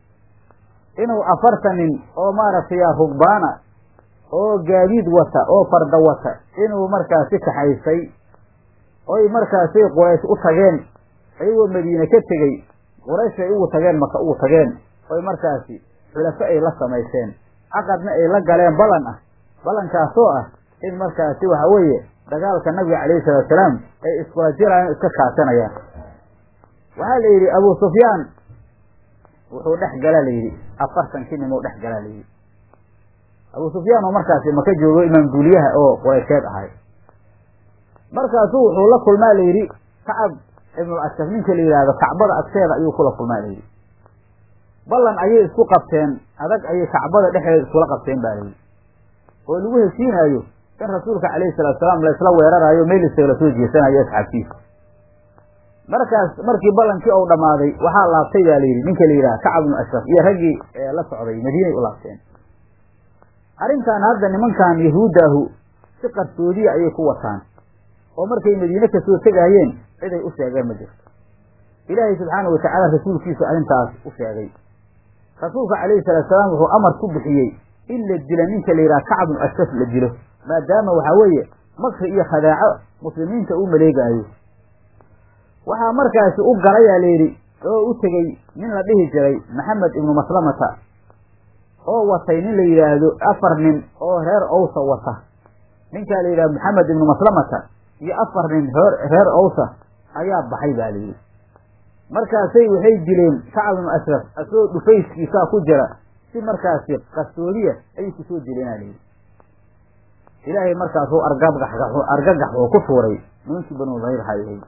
inuu afartan nin oo maaragtay rugbaana oo gaadiid wata oo farda wata inuu markaasi kaxaysay oy markaasi quraysh u tageen ayagoo madiine ka tegey quraysh ay ugu tageen maka ugu tageen oy markaasi xulafo ay la samayseen caqadna ay la galeen ballan ah ballankaasoo ah in markaasi waxa weeye dagaalka nabiga calayhi salaatusalaam ay iskula jirayaan iska kaasanayaan waxaa la yidhi abu sufyaan wuxuu dhex galaa la yidhi afartankii nimou dhex galaa la yidhi abu sufyaan oo markaasi maka joogo imaam duuliyaha oo quraysheed ahay markaasuu wuxuu la kulmaa la yidhi kacab ibnul ashraf ninka la yidhaahdo kacbada agteeda ayuu kula kulmaa la yidhi ballan ayay isku qabteen adag ayay kacbada dhexdeeda iskula qabteen ba layidhi oo lagu heshiinaayo in rasuulka calayhi salatu salaam laysla weeraraayo meel isagala soo jeesanayo asxaabtiisa markaas markii ballankii ou dhammaaday waxaa laabtay baa layidhi ninka la yidhaha kacab ibnu ashraf iyo raggii la socday madiinay u laabteen arrintan hadda nimankan yahuuddaahu si qarsoodiya ayay ku wataan oo markay madiine kasoo tegaayeen ciday u sheegeen ma jirto ilaahay subxaana watacaala rasuulkiisu arrintaas u sheegay rasuulka calayhi salaatu salaam wuxuu amar ku bixiyey in la dilo ninka la yidhaha kacab ibnu ashraf la dilo maadaama waxaa weeye makri iyo khadaaco muslimiinta uu maleegaayo waxaa markaasi u galayaa layidhi oo u tegey nin la dhihi jiray maxamed ibnu maslamata oo watay nin la yidhaahdo afar nin oo reer owsa wata ninkaa la yidhahdo maxamed ibnu maslamata iyo afar nin reer reer owsa ayaa baxay baa layidhi markaasay waxay dileen kacab ibnu ashraf asagoo dhufayskiisaa ku jira si markaasi qarsoodiya ayay kusoo dileenaa layidhi ilaahay markaasuu argagax argagax oo ku tuuray nimankii banu dahir hayhay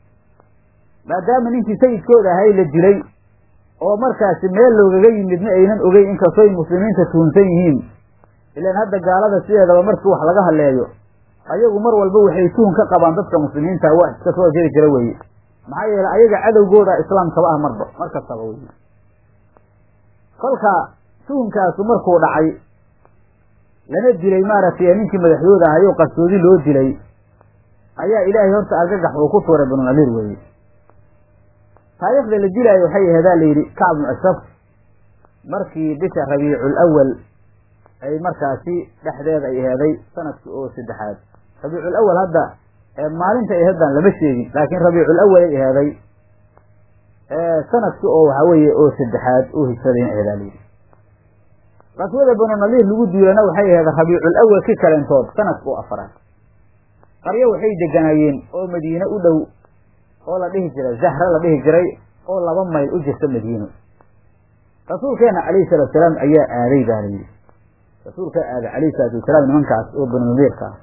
maadaama ninkii sayidkooda ahay la dilay oo markaasi meel loogaga yimidna aynan ogeyn inkastooy muslimiinta tuhunsan yihiin ilaan hadda gaalada sideedaba markii wax laga hadleeyo ayagu mar walba waxay tuhun ka qabaan dadka muslimiinta wax iska soo jiri jira weye maxaa yeelay ayaga cadowgooda islaamkaba ah marba mar kastaba weye kolka tuhunkaasu markuu dhacay lana dilay maaragtay ninkii madaxdooda ahayoo qarsoodi loo dilay ayaa ilaahay horta argagax uu ku tuuray banu nadiir weye taariikhda la dilaayo waxay aheedaa la yidhi kacb bnu ashraf markii bisha rabiicul awal ay markaasi dhexdeeda ay aheeday sanadkii oo saddexaad rabiicul awal hadda maalinta ay aheedaan lama sheegin laakiin rabiicul awal ay aheeday sanadkii oo waxaa weeye oo saddexaad oo hijradayna aheedaa la yidhi qaswada banu nadiir lagu duulana waxay aheed rabiicul awal ki kalentood sanadka oo afaraad qaryo waxay deganaayeen oo madiine u dhow oo la dhihi jiray zahra la dhihi jiray oo laba mayl u jirta madiino rasuulkeena calayhi salatu salaam ayaa aaday baa la yidhi rasuulkaa aaday calayhi salaatu wasalaam nimankaas oo banu nadiirka ah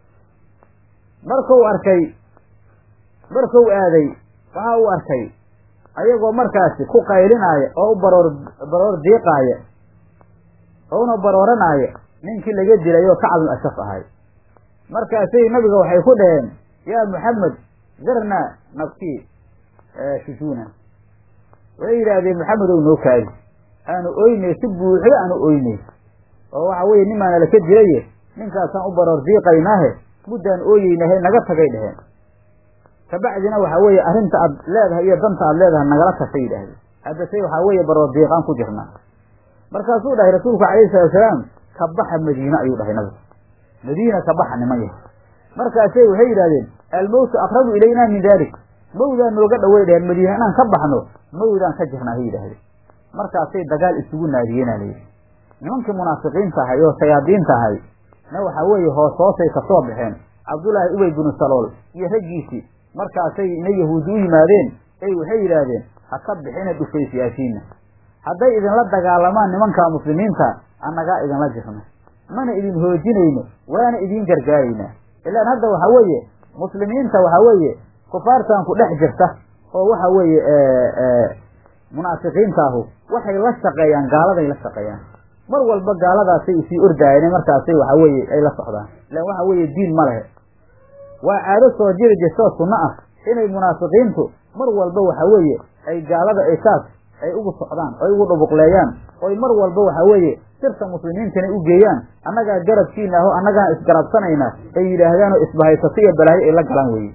markuu arkay markuu aaday waxa uu arkay ayagoo markaasi ku qaylinaaya oo u baroor baroor diiqaaya ouna barooranaayo ninkii laga dilay oo kacab ibnu ashraf ahay markaasay nabiga waxay ku dhaheen yaa maxamed darna nabkii shujuuna waxay yidhaahdeen maxamed ow noo kaadi aanu oynay si buuxda aanu oynay oo waxa weeye nimaana laka dilaye ninkaasaan u baroor diiqaynaahe muddaan ooyeynahe naga tagay dheheen kabacdina waxa weeye arrinta aad leedahay iyo danta aad leedahay nagala tashay yidhaahdeen haddase waxaa weeye baroor diiqaan ku jirnaa markaasuu dhahay rasuulku calayhi salatu salaam ka baxa madiine ayuu dhahay nabigu madiina ka baxa niman yahay markaasay waxay yidhahdeen almowtu aqrabu ilaynaa min dalik mawdaan nooga dhaway dhaheen madiine inaan ka baxno mawdaan ka jirnaa hay yidhahdeen markaasay dagaal isugu naadiyeenaa layidhi nimankii munaafiqiinta ahay oo shayaadiinta ahay na waxaa weeye hoos hoosay kasoo baxeen cabdullaahi ubey binu salool iyo raggiisii markaasay na yahuudi u yimaadeen ey waxay yidhaahdeen ha ka bixina dhufaysiyaashiina hadday idinla dagaalamaan nimankaa muslimiinta annagaa idinla jirno mana idin hoojinayno waana idin gargaaraynaa ilaan hadda waxaa weeye muslimiinta waxaa weeye kufaartan ku dhex jirta oo waxa weeye munaafiqiintaahu waxay la shaqeeyaan gaaladay la shaqeeyaan mar walba gaaladaasay usii ordaayeen markaasay waxa weeye ay la socdaan ilaan waxa weeye diin ma lehe waa caado soo jiri jirtoo sunno ah inay munaafiqiintu mar walba waxa weeye ay gaalada ay saas ay ugu socdaan oy ugu dhubuqleeyaan oy mar walba waxa weeye sirta muslimiintana u geeyaan annagaa garabkiina aho annagaan isgarabsanayna ay yidhaahdaan oo isbahaysato iyo balaayo ay la galaan weye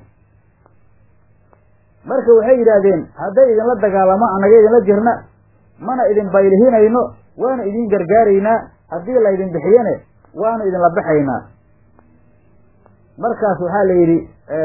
marka waxay yidhaahdeen hadday idinla dagaalamo annaga idinla jirna mana idin baylihinayno waana idin gargaaraynaa haddii laydin bixiyane waanu idinla baxaynaa markaas waxaa la yidhi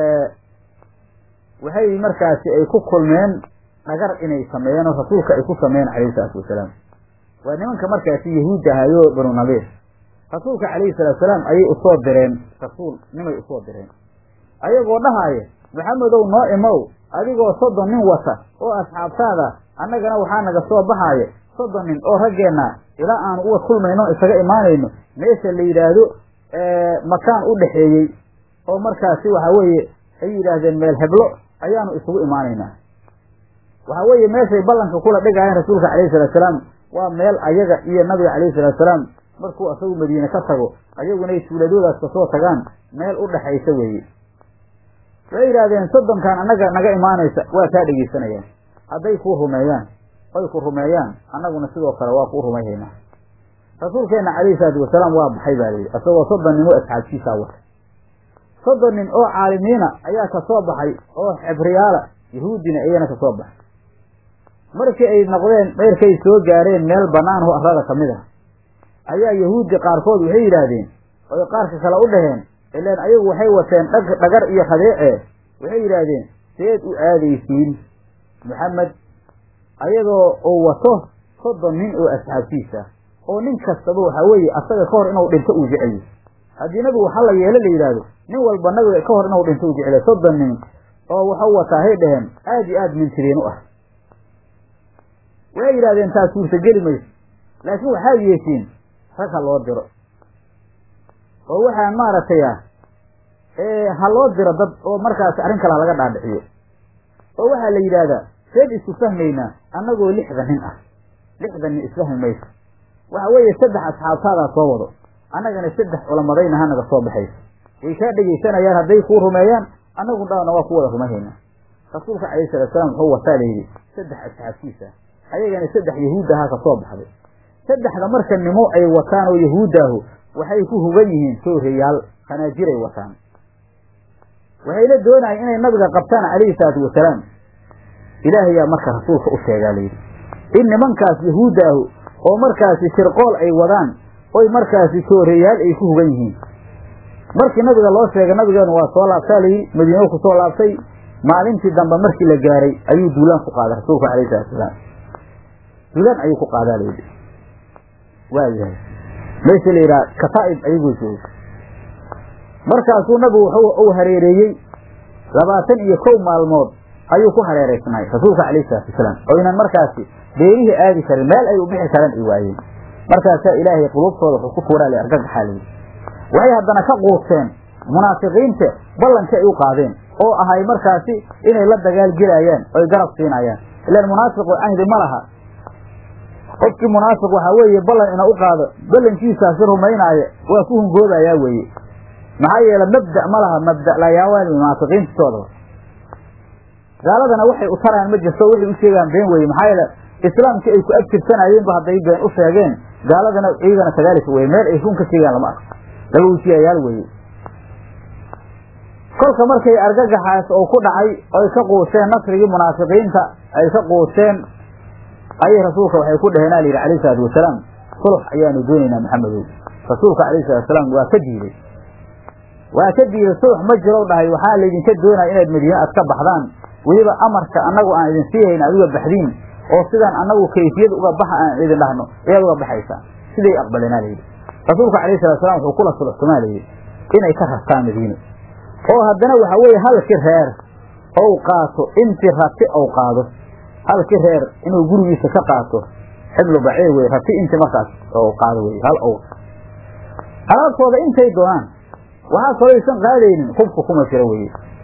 waxay markaasi ay ku kulmeen dhagar inay sameeyeen oo rasuulka ay ku sameeyeen calayhi salaatu wasalaam waa nimanka markaasi yahuudda ahayo banu nabiir rasuulka calayhi salaatu salaam ayay usoo direen rasuul nimay usoo direen ayagoo dhahaaya maxamedow noo imow adigoo soddon nin wata oo asxaabtaada annagana waxaa naga soo baxaaya soddon nin oo raggeenna ilaa aanu uga kulmayno isaga imaanayno meesha la yidhaahdo makaan u dhexeeyey oo markaasi waxa weeye ay yidhaahdeen meel heblo ayaanu isugu imaanaynaa waxa weeye meeshay ballanka kula dhigaayeen rasuulka calayhi salatu salaam waa meel ayaga iyo nabiga calayhi salatu salaam markuu asagu madiine ka tago ayagunay tuuladoodaas kasoo tagaan meel u dhexaysa weeye waxay yidhahdeen soddonkan annaga naga imaanaysa waa kaa dhegeysanayaan hadday kuu rumeeyaan oy ku rumeeyaan annaguna sidoo kale waa kuu rumayhaynaa rasuulkeenna calayhi salaatu wasalaam waa baxay baa layidhi isagoo soddon nin oo asxaabtiisaa wata soddon nin oo caalimiina ayaa kasoo baxay oo xibriyaala yahuudina iyana kasoo baxay markii ay noqdeen dheerkay soo gaareen meel bannaan oo arlada ka mid ah ayaa yahuuddi qaarkood waxay yidhaahdeen oy qaarka kale u dhaheen ilaan ayagu waxay wateen dhag dhagar iyo khadeece waxay yidhaahdeen seed u aadaysiin maxamed ayadoo uu wato soddon nin oo asxaabtiisa oo nin kastaba waxaa weeye asaga ka hor inuu dhinto uu jecel haddii nabigu waxa la yeelo la yidhaahdo nin walba nabiga ka hor inuu dhinto uu jecel soddon nin oo waxu wataa hay dhaheen aad iyo aad mintiriin u ah waxay yidhahdeen taas suurtageli mayso laakiin waxaa yeeshiin rag ha loo diro oo waxaan maaragtay ah ha loo diro dad oo markaasi arrin kale laga dhaadhiciyo oo waxaa la yidhaahdaa seed isu fahmaynaa annagoo lixdan nin ah lixdan nin isfahmi mayso waxa weeye saddex asxaabtaadaa soo wado annagana saddex culamadayna hanaga soo baxayso way kaa dhegaysanayaan hadday kuu rumeeyaan annagu dhaana waa ku wada rumayhaynaa rasuulka calayhi salatu salaam wuxuu wataa layidhi saddex asxaabtiisa ayagana saddex yahuud ahaa ka soo baxday saddexda marka nimo ay wataan oo yahuuddaahu waxay ku hugan yihiin sooreyaal khanaajiray wataan waxayna doonayeen inay nabiga qabtaan calayhi salaatu wasalaam ilaahayaa marka rasuulka u sheegaa layidhi in nimankaas yahuuddaahu oo markaasi shirqool ay wadaan oy markaasi sooreyaal ay ku hugan yihiin markii nabiga loo sheegay nabigeenu waa soo laabtaa layidhi madiino ku soo laabtay maalintii dambe markii la gaaray ayuu duulaan ku qaaday rasuulka calayhi salatu wasalaam duulaan ayuu ku qaadaa layidhi waayahay meesha la yidhaha kataa'ib ayagoo jooga markaasuu nabigu wuxuu uu hareereeyey labaatan iyo kow maalmood ayuu ku hareeraysnay rasuulka calayhi salaatu wasalaam oo ynan markaasi beerihii aadi karin meel ay u bixi karaan ay waayeen markaasaa ilaahay qulubtooda wuxuu ku tuuraa la argagaxaa layidhi waxay haddana ka quusteen munaafiqiinta ballankii ay u qaadeen oo ahay markaasi inay la dagaal gelayaan oy garab siinayaan ilaan munaafiqu cahdi ma laha qofkii munaafiq waxaa weeye ballan ina u qaado ballankiisaasi rumaynaaya waa ku hungoobayaa weeye maxaa yeele mabda ma laha mabda layaawaan munaafiqiintoodaba gaaladana waxay u taraan ma jirto waxay u sheegaan been weeye maxaa yeele islaamkii ay ku abtirsanayeenba hadday been u sheegeen gaaladana iyagana kadaalika weye meel ay run ka sheegaan lama arko laba wisiyayaal weeye kolka markay argagaxaas oo ku dhacay oy ka quuseen nasrigii munaafiqiinta ay ka quuseen ayay rasuulka waxay ku dhaheen alayidhi alayh salaatu wasalaam sulx ayaanu doonaynaa maxamedow rasuulka alayh salatu wasalaam waa ka diiday waa ka diiday sulx ma jiro dhahay waxaa laydinka doonaya inaad madiine aad ka baxdaan weliba amarka annagu aan idin siihayn aad uga baxdiin oo sidaan annagu kayfiyad uga baxa aan idin dhahno ayaad uga baxaysaan siday aqbaleenaa layidhi rasuulka alayh salatu wasalaam wuxuu kula sulxtumaa layidhi inay ka rartaan madiine oo haddana waxa weeye halkii reer ou qaato intii rati ou qaado halkii reer inuu gurigiisa ka qaato xiblu baciir wey rati intii markaas ou qaado wey hal ow alaabtooda intay doonaan waxaa kaloo aysan qaadaynin hubka kuma jiro weye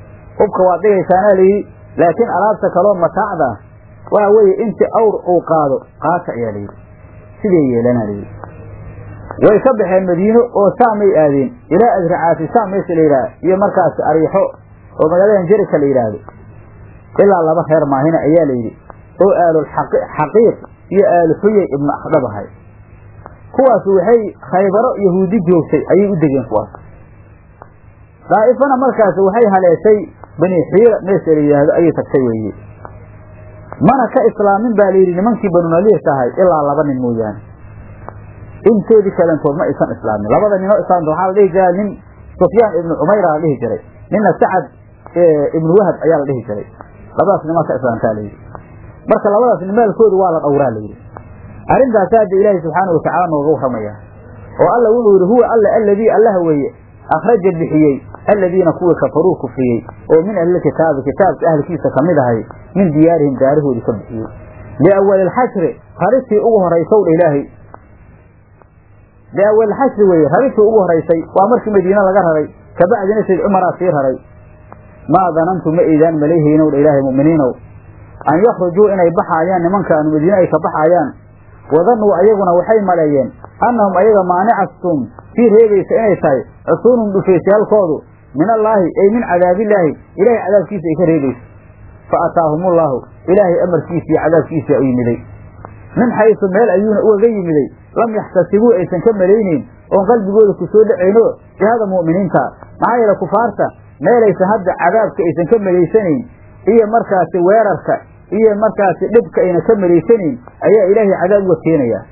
hubka waad dhigaysaanaa layidhi laakiin alaabta kaloo mataacda waxa weeye inti awr uu qaado qaata ayaa layidhi siday yeelanaa layidhi way ka baxeen madiino oo saamay aadeen ilaa adracaati saam meesha la yidhaha iyo markaas ariixo oo magaaladan jerika la yidhaahdo ilaa laba reer maahina ayaa layidhi oo aalulxaqiiq iyo aalu xuyay ibnu akhdab ahay kuwaas waxay khaybaro yahuudi joogtay ayay u degeen kuwaas daa'ifana markaas waxay haleeshay bani xiira meesha la yidhaahdo ayay tagtay weeye mana ka islaamin baa layidhi nimankii banunaliirka ahay ilaa laba nin mooyaane intoodii kalentood ma aysan islaamin labada ninoo islaamta waxaa la dhihi jiraa nin sufyaan ibnu cumayra la dhihi jiray ninna sacad ibnu wahab ayaa la dhihi jiray labadaas nimaa ka islaamtaa layidhi marka labadaas nin maalkoodu waa la dhowraa layidhi arrintaasi hadda ilaahay subxaana watacala nooga warramaya oo alla wuxuu yidhi huwa alla alladii allaha weeye akhraja bixiyey alladiina kuwii kafaruu kufriyey oo min ahlilkitaabi kitaabka ahlkiisa ka mid ahay min diyaarihim daarahoodii ka bixiyey liawali lxashri raristii ugu horaysow dha ilaahay liawalilxashri weeye raristii ugu horaysay waa markii madiine laga raray kabacdina sayd cumaraa sii raray maa danantu ma eydaan malayhaynow dha ilaahay mu'miniinow an yakhrujuu inay baxaayaan nimankaanu madiine ay ka baxaayaan wadanuu ayaguna waxay maleeyeen annahum ayaga maanicastum sii reebaysa inay tahay cusuunum dhufaysyaalkoodu min allaahi ay min cadaabillaahi ilaahay cadaabkiisa ay ka reebayso fa ataahumullaahu ilaahay amarkiisii cadaabkiisa u yimiday min xaysu meel ayuuna ugaga yimiday lam yaxtasibuu aysan ka malaynayn oon qalbigooda ku soo dhacayno jihada mu'miniinta maxaa yeele kufaarta meelaysan hadda cadaabka aysan ka malaysanayn iyo markaasi weerarka iyo markaasi dhibka ayna ka malaysanayn ayaa ilaahay cadaab uga keenaya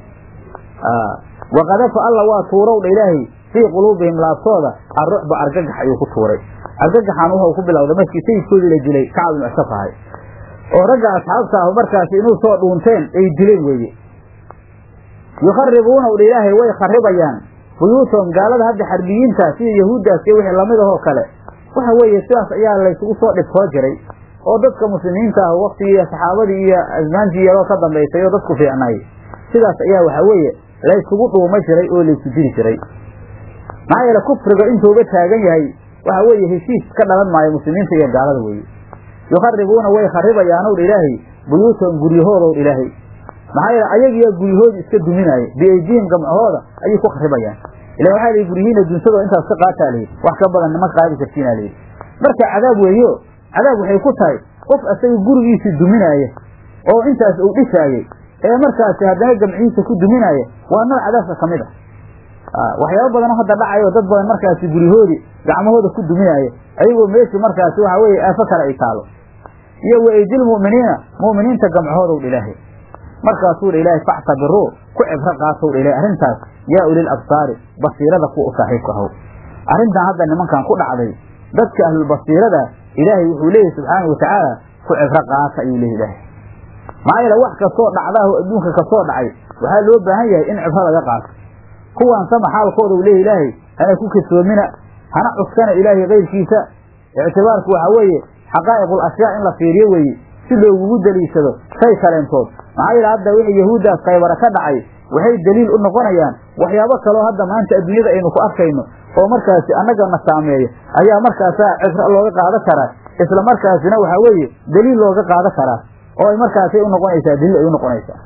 waqadafa alla waa tuurowdha ilaahay fii quluubihim laabtooda arrucba argagax ayuu ku tuuray argagaxaan wuxuu ku bilowday markii sayidkoodii la dilay kacab ibnu asaf ahay oo ragga asxaabta ah markaasi inuu soo dhuunteen ay dileen weeye yukharibuuna dha ilaahay way kharibayaan buyuutahum gaalada hadda xarbiyiinta sida yahuuddaas iyo wixii lamid ahoo kale waxa weeye sidaas ayaa laysugu soo dhibtoo jiray oo dadka muslimiinta ah waktigii saxaabadii iyo asmaantii yaroo ka dambaysay oo dadku fiicnay sidaas ayaa waxa weeye laysugu dhuuma jiray oo laysu diri jiray maxaa yeele kufriga intuuga taagan yahay waxa weeye heshiis ka dhalan maayo muslimiinta iyo gaalada weeye yukharibuuna way kharibayaanow dha ilaahay buyuutahum guryahoodow dha ilaahay maxaa yeele ayagiyaa guryahoodii iska duminaaya biaydiihim gamcahooda ayay ku kharibayaan ila waxaa lihi guryihiina dunsadoo intaas ka qaataa layidhi wax ka badan nima qaadi kartiina layidhi marka cadaab weeyo cadaab waxay ku tahay qof asaga gurigiisii duminaaya oo intaas uu dhisaayey ee markaasi haddana gamcihiisa ku duminaaya waa nooc cadaabka ka mid ah waxyaaba badanoo hadda dhacayo dad badan markaasi guryahoodii gacmahooda ku duminaaya ayagoo meeshii markaasi waxa weeye aafo kale ay taalo iyo waeydil mu'miniina mu'miniinta gamcahoodow dha ilaahay markaasuu dha ilaahay factabiruu ku cibro qaatow dha ilahay arrintaas yaa ulil absaari basiirada kuwa u saaxiibka ahow arrintan hadda nimankan ku dhacday dadka ahlulbasiirada ilaahay wuxuu leeyahy subxaanau watacaala ku cibro qaata ayuu leeyahy ilaahay maxaa yeele wax kastoo dhacdaah adduunka kasoo dhacay waxaa loo baahan yahay in cibro laga qaato kuwaan sama xaalkooda u leeyahy ilaahay hana ku kasoomina hana cuskana ilaahay kayrkiisa ictibaarku waxaa weeye xaqaa'iqul ashyaa in la fiiriyo weeye si loogugu daliishado shay kaleentood maxaa yeele hadda wixii yahuuddaas kaybara ka dhacay waxay daliil u noqonayaan waxyaabo kaloo hadda maanta adduunyada aynu ku arkayno oo markaasi annagana saameeya ayaa markaasaa cibro looga qaadan karaa isla markaasina waxaa weeye daliil looga qaadan karaa oo ay markaasay u noqonaysaa daliil ay u noqonaysaa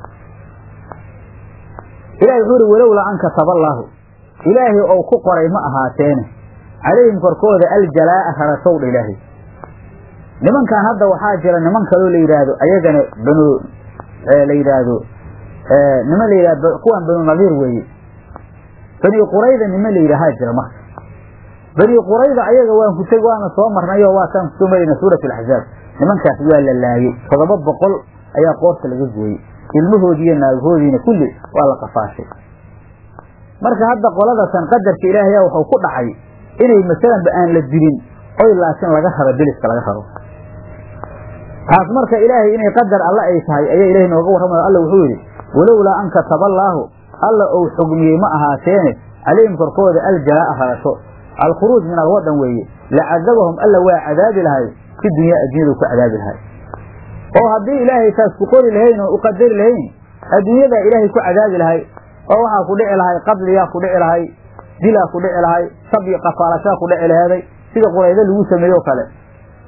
ilahi wuxuu uhi walowlaa an kataballaahu ilaahay ou ku qoray ma ahaateene calayhim korkooda aljalaa'a rarashowdha ilaahay nimankan hadda waxaa jira niman kaloo la yidhaahdo ayagana banu la yidhaahdo niman la yidhahdo kuwan banu nadiir weeye bani qurayda niman la yidhaahaa jira marka bani qurayda ayaga waan ku teg waana soo marnay oo waataan kusoo marayna suurat alaxzaab nimankaas waa la laayey toddoba boqol ayaa qoorta laga gooyey ilmahoodii iyo naagahoodiina kulli waa la qafaashay marka hadda qoladatan qadarka ilaahaya wuxuu ku dhacay inay masalanba aan la dilin oy laakiin laga rabo deliska laga rabo taas marka ilaahay inay qadar alle ay tahay ayaa ilahay nooga warramayo alla wuxuu yidhi walowlaa an kataballaahu alla ou xugmiyey ma ahaateene calayhim korkooda aljalaa'a rarasho alkhuruuj min alwadan weeye lacadabahum alla waa cadaabi lahay fi dunyaa addunyadu ku cadaabi lahay oo haddii ilaahay taas ku qori lahayn oo u qadari lahayn adduunyadaa ilaahay ku cadaabi lahay oo waxaa ku dhici lahay qadliyaa ku dhici lahay dilaa ku dhici lahay sabyi qafaalashaa ku dhici laheeday sida quraydo lagu sameeyo kale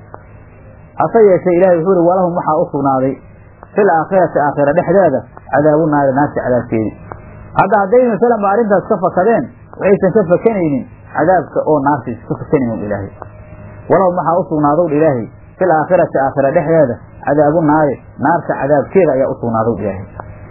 hase yeeshee ilahay wuxuu ihi walahum waxaa u sugnaaday fil aakhirati aakhira dhexdeeda cadaabu naari naarta cadaabkeedi hadda hadday masalanba arrintaas ka fakadeen waxaysan ka fakanaynin cadaabka oo naartiisa ka fakanaynin ilaahay walahum waxaa u sugnaadow ilaahay fil aakhirati aakhira dhexdeeda cadaabu naari naarta cadaabkeeda ayaa u sugnaadow ilaahay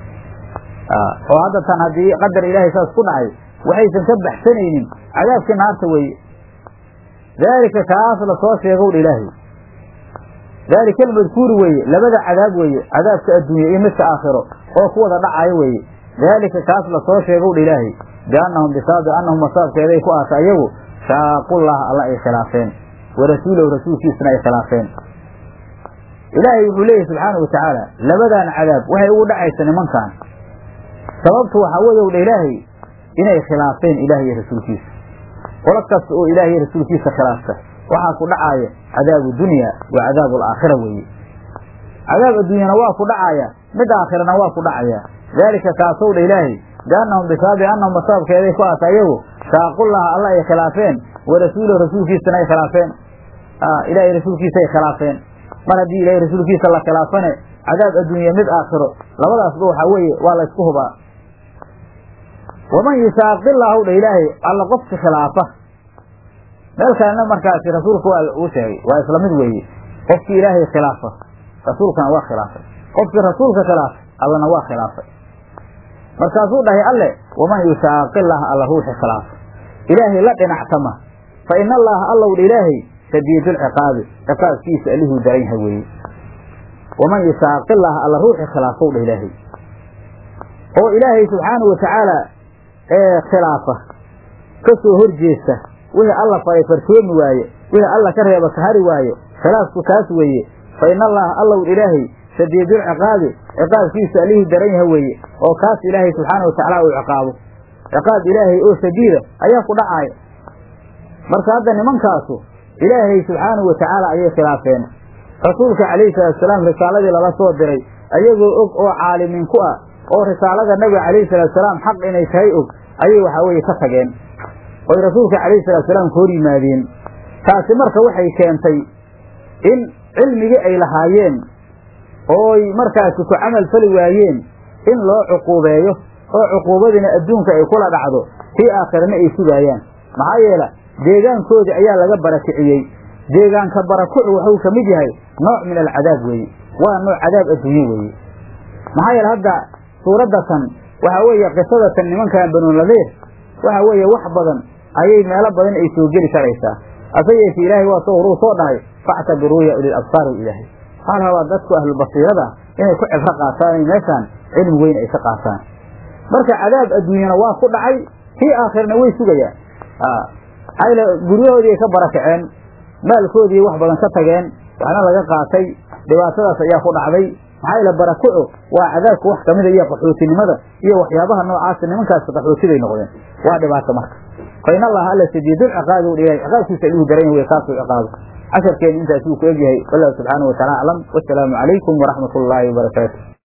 oo hadda tan haddii qadar ilaahay saas ku dhacay waxaysan ka baxsanaynin cadaabkii naarta weeye daalika kaas la soo sheegow ilaahay daalika almadkuuri weeye labada cadaab weeye cadaabka adduunya iyo midka aakhiro oo ku wada dhacayo weeye daalika kaas la soo sheegow ilaahay biannahum bisaabi annahum masaabkeeday ku aasa ayagu shaaqullaha alla ay khilaafeen wa rasuulahu rasuulkiisana ay khilaafeen ilaahay wuxuu leeyahy subxaana wa tacaala labadan cadaab waxay ugu dhacaysa nimankan sababtu waxaa weeye wdha ilaahay inay khilaafeen ilaah iyo rasuulkiisa qolo kasta oo ilaah iyo rasuulkiisa khilaafta waxaa ku dhacaaya cadaabu dunya wa cadaabu alaakhira weeye cadaab adduunyana waa ku dhacaaya mid aakhirana waa ku dhacaya daalika kaasow dha ilaahay biannahum bisaabi annahum masaabkeeday ku aata ayagu shaaqullaha alla ay khilaafeen wa rasuulahu rasuulkiisana ay khilaafeen ilahay rasuulkiisa ay khilaafeen mar haddii ilahay rasuulkiisa la khilaafane cadaab adduunya mid aakhiro labadaasba waxaa weeye waa laysku hubaa waman yusaaqillahu dha ilaahay alla qofki khilaafa meel kalena markaasi rasuulka waa uu sheegay waa isla mid weeye qofkii ilaahay khilaafa rasuulkana waa khilaafay qofkii rasuulka khilaafay allana waa khilaafay markaasuu dhahay alle waman yushaaqillaha alla ruuxi khilaafa ilaahay la dhinactama fa ina allaha allow dha ilaahay shadiidulciqaabi ciqaabkiisa allihuu daran yahay weeye waman yushaaqillaha alla ruuxi khilaafow dha ilaahay oo ilaahay subxaanahu watacaala ee khilaafa ka soo horjeesta wixii alla faray fartoomi waaye wixii alla ka reeba ka hari waaye khilaafku taas weeye fa ina allaha allow ilaahay shadiidulciqaabi ciqaabkiisa allihii daran yaha weeye oo kaas ilaahay subxaana watacaala uu ciqaabo ciqaab ilaahay oo shadiida ayaa ku dhacaaya marka hadda nimankaasu ilaahay subxaanahu watacaala ayay khilaafeen rasuulka calayhi salaatusalaam risaaladii lala soo diray ayagoo og oo caalimiin ku ah oo risaalada nabiga calayhi salaatusalaam xaq inay tahay og ayay waxaa weeye ka tageen oy rasuulka calayhi salaatusalaam ka hor yimaadeen taasi marka waxay keentay in cilmigii ay lahaayeen ooy markaasi ku camal fali waayeen in loo cuquubeeyo oo cuquubadiina adduunka ay kula dhacdo tii aakhirana ay sugaayaan maxaa yeele deegaankoodii ayaa laga barakiciyey deegaanka barakucu wuxuu ka mid yahay nooc min alcadaab weeye waa nooc cadaab adduunye weeye maxaa yeele hadda suuraddatan waxaa weeye qisadatan nimankan banuunadiir waxa weeye wax badan ayay meelo badan ay soo geli karaysaa hase yeeshe ilaahay waa soo horuu soo dhahay factabiruu ya ulil absaar ilaahay waxaa la rabaa dadku ahlulbasiirada inay ku cibro qaataan in meeshaan cilmi weyn ay ka qaataan marka cadaab adduunyana waa ku dhacay kii aakhirna way sugayaan maxaa guryahoodii ay ka barakaceen maalkoodii wax badan ka tageen waxna laga qaatay dhibaatadaas ayaa ku dhacday maxaa yeele barakucu waa cadaabka wax kamida iyo qaxootinimada iyo waxyaabaha noocaasa nimankaas qaxootiday noqdeen waa dhibaato marka fa in allaha alla shadiidulciqaabi u dhihay ciqaabkiisa alihu daran yahay kaasuu ciqaabo casharkeenu intaas wuu ku egyahay wallahu subxaanahu wataala aclam wasalaamu calaykum waraxmat ullaahi wabarakaatu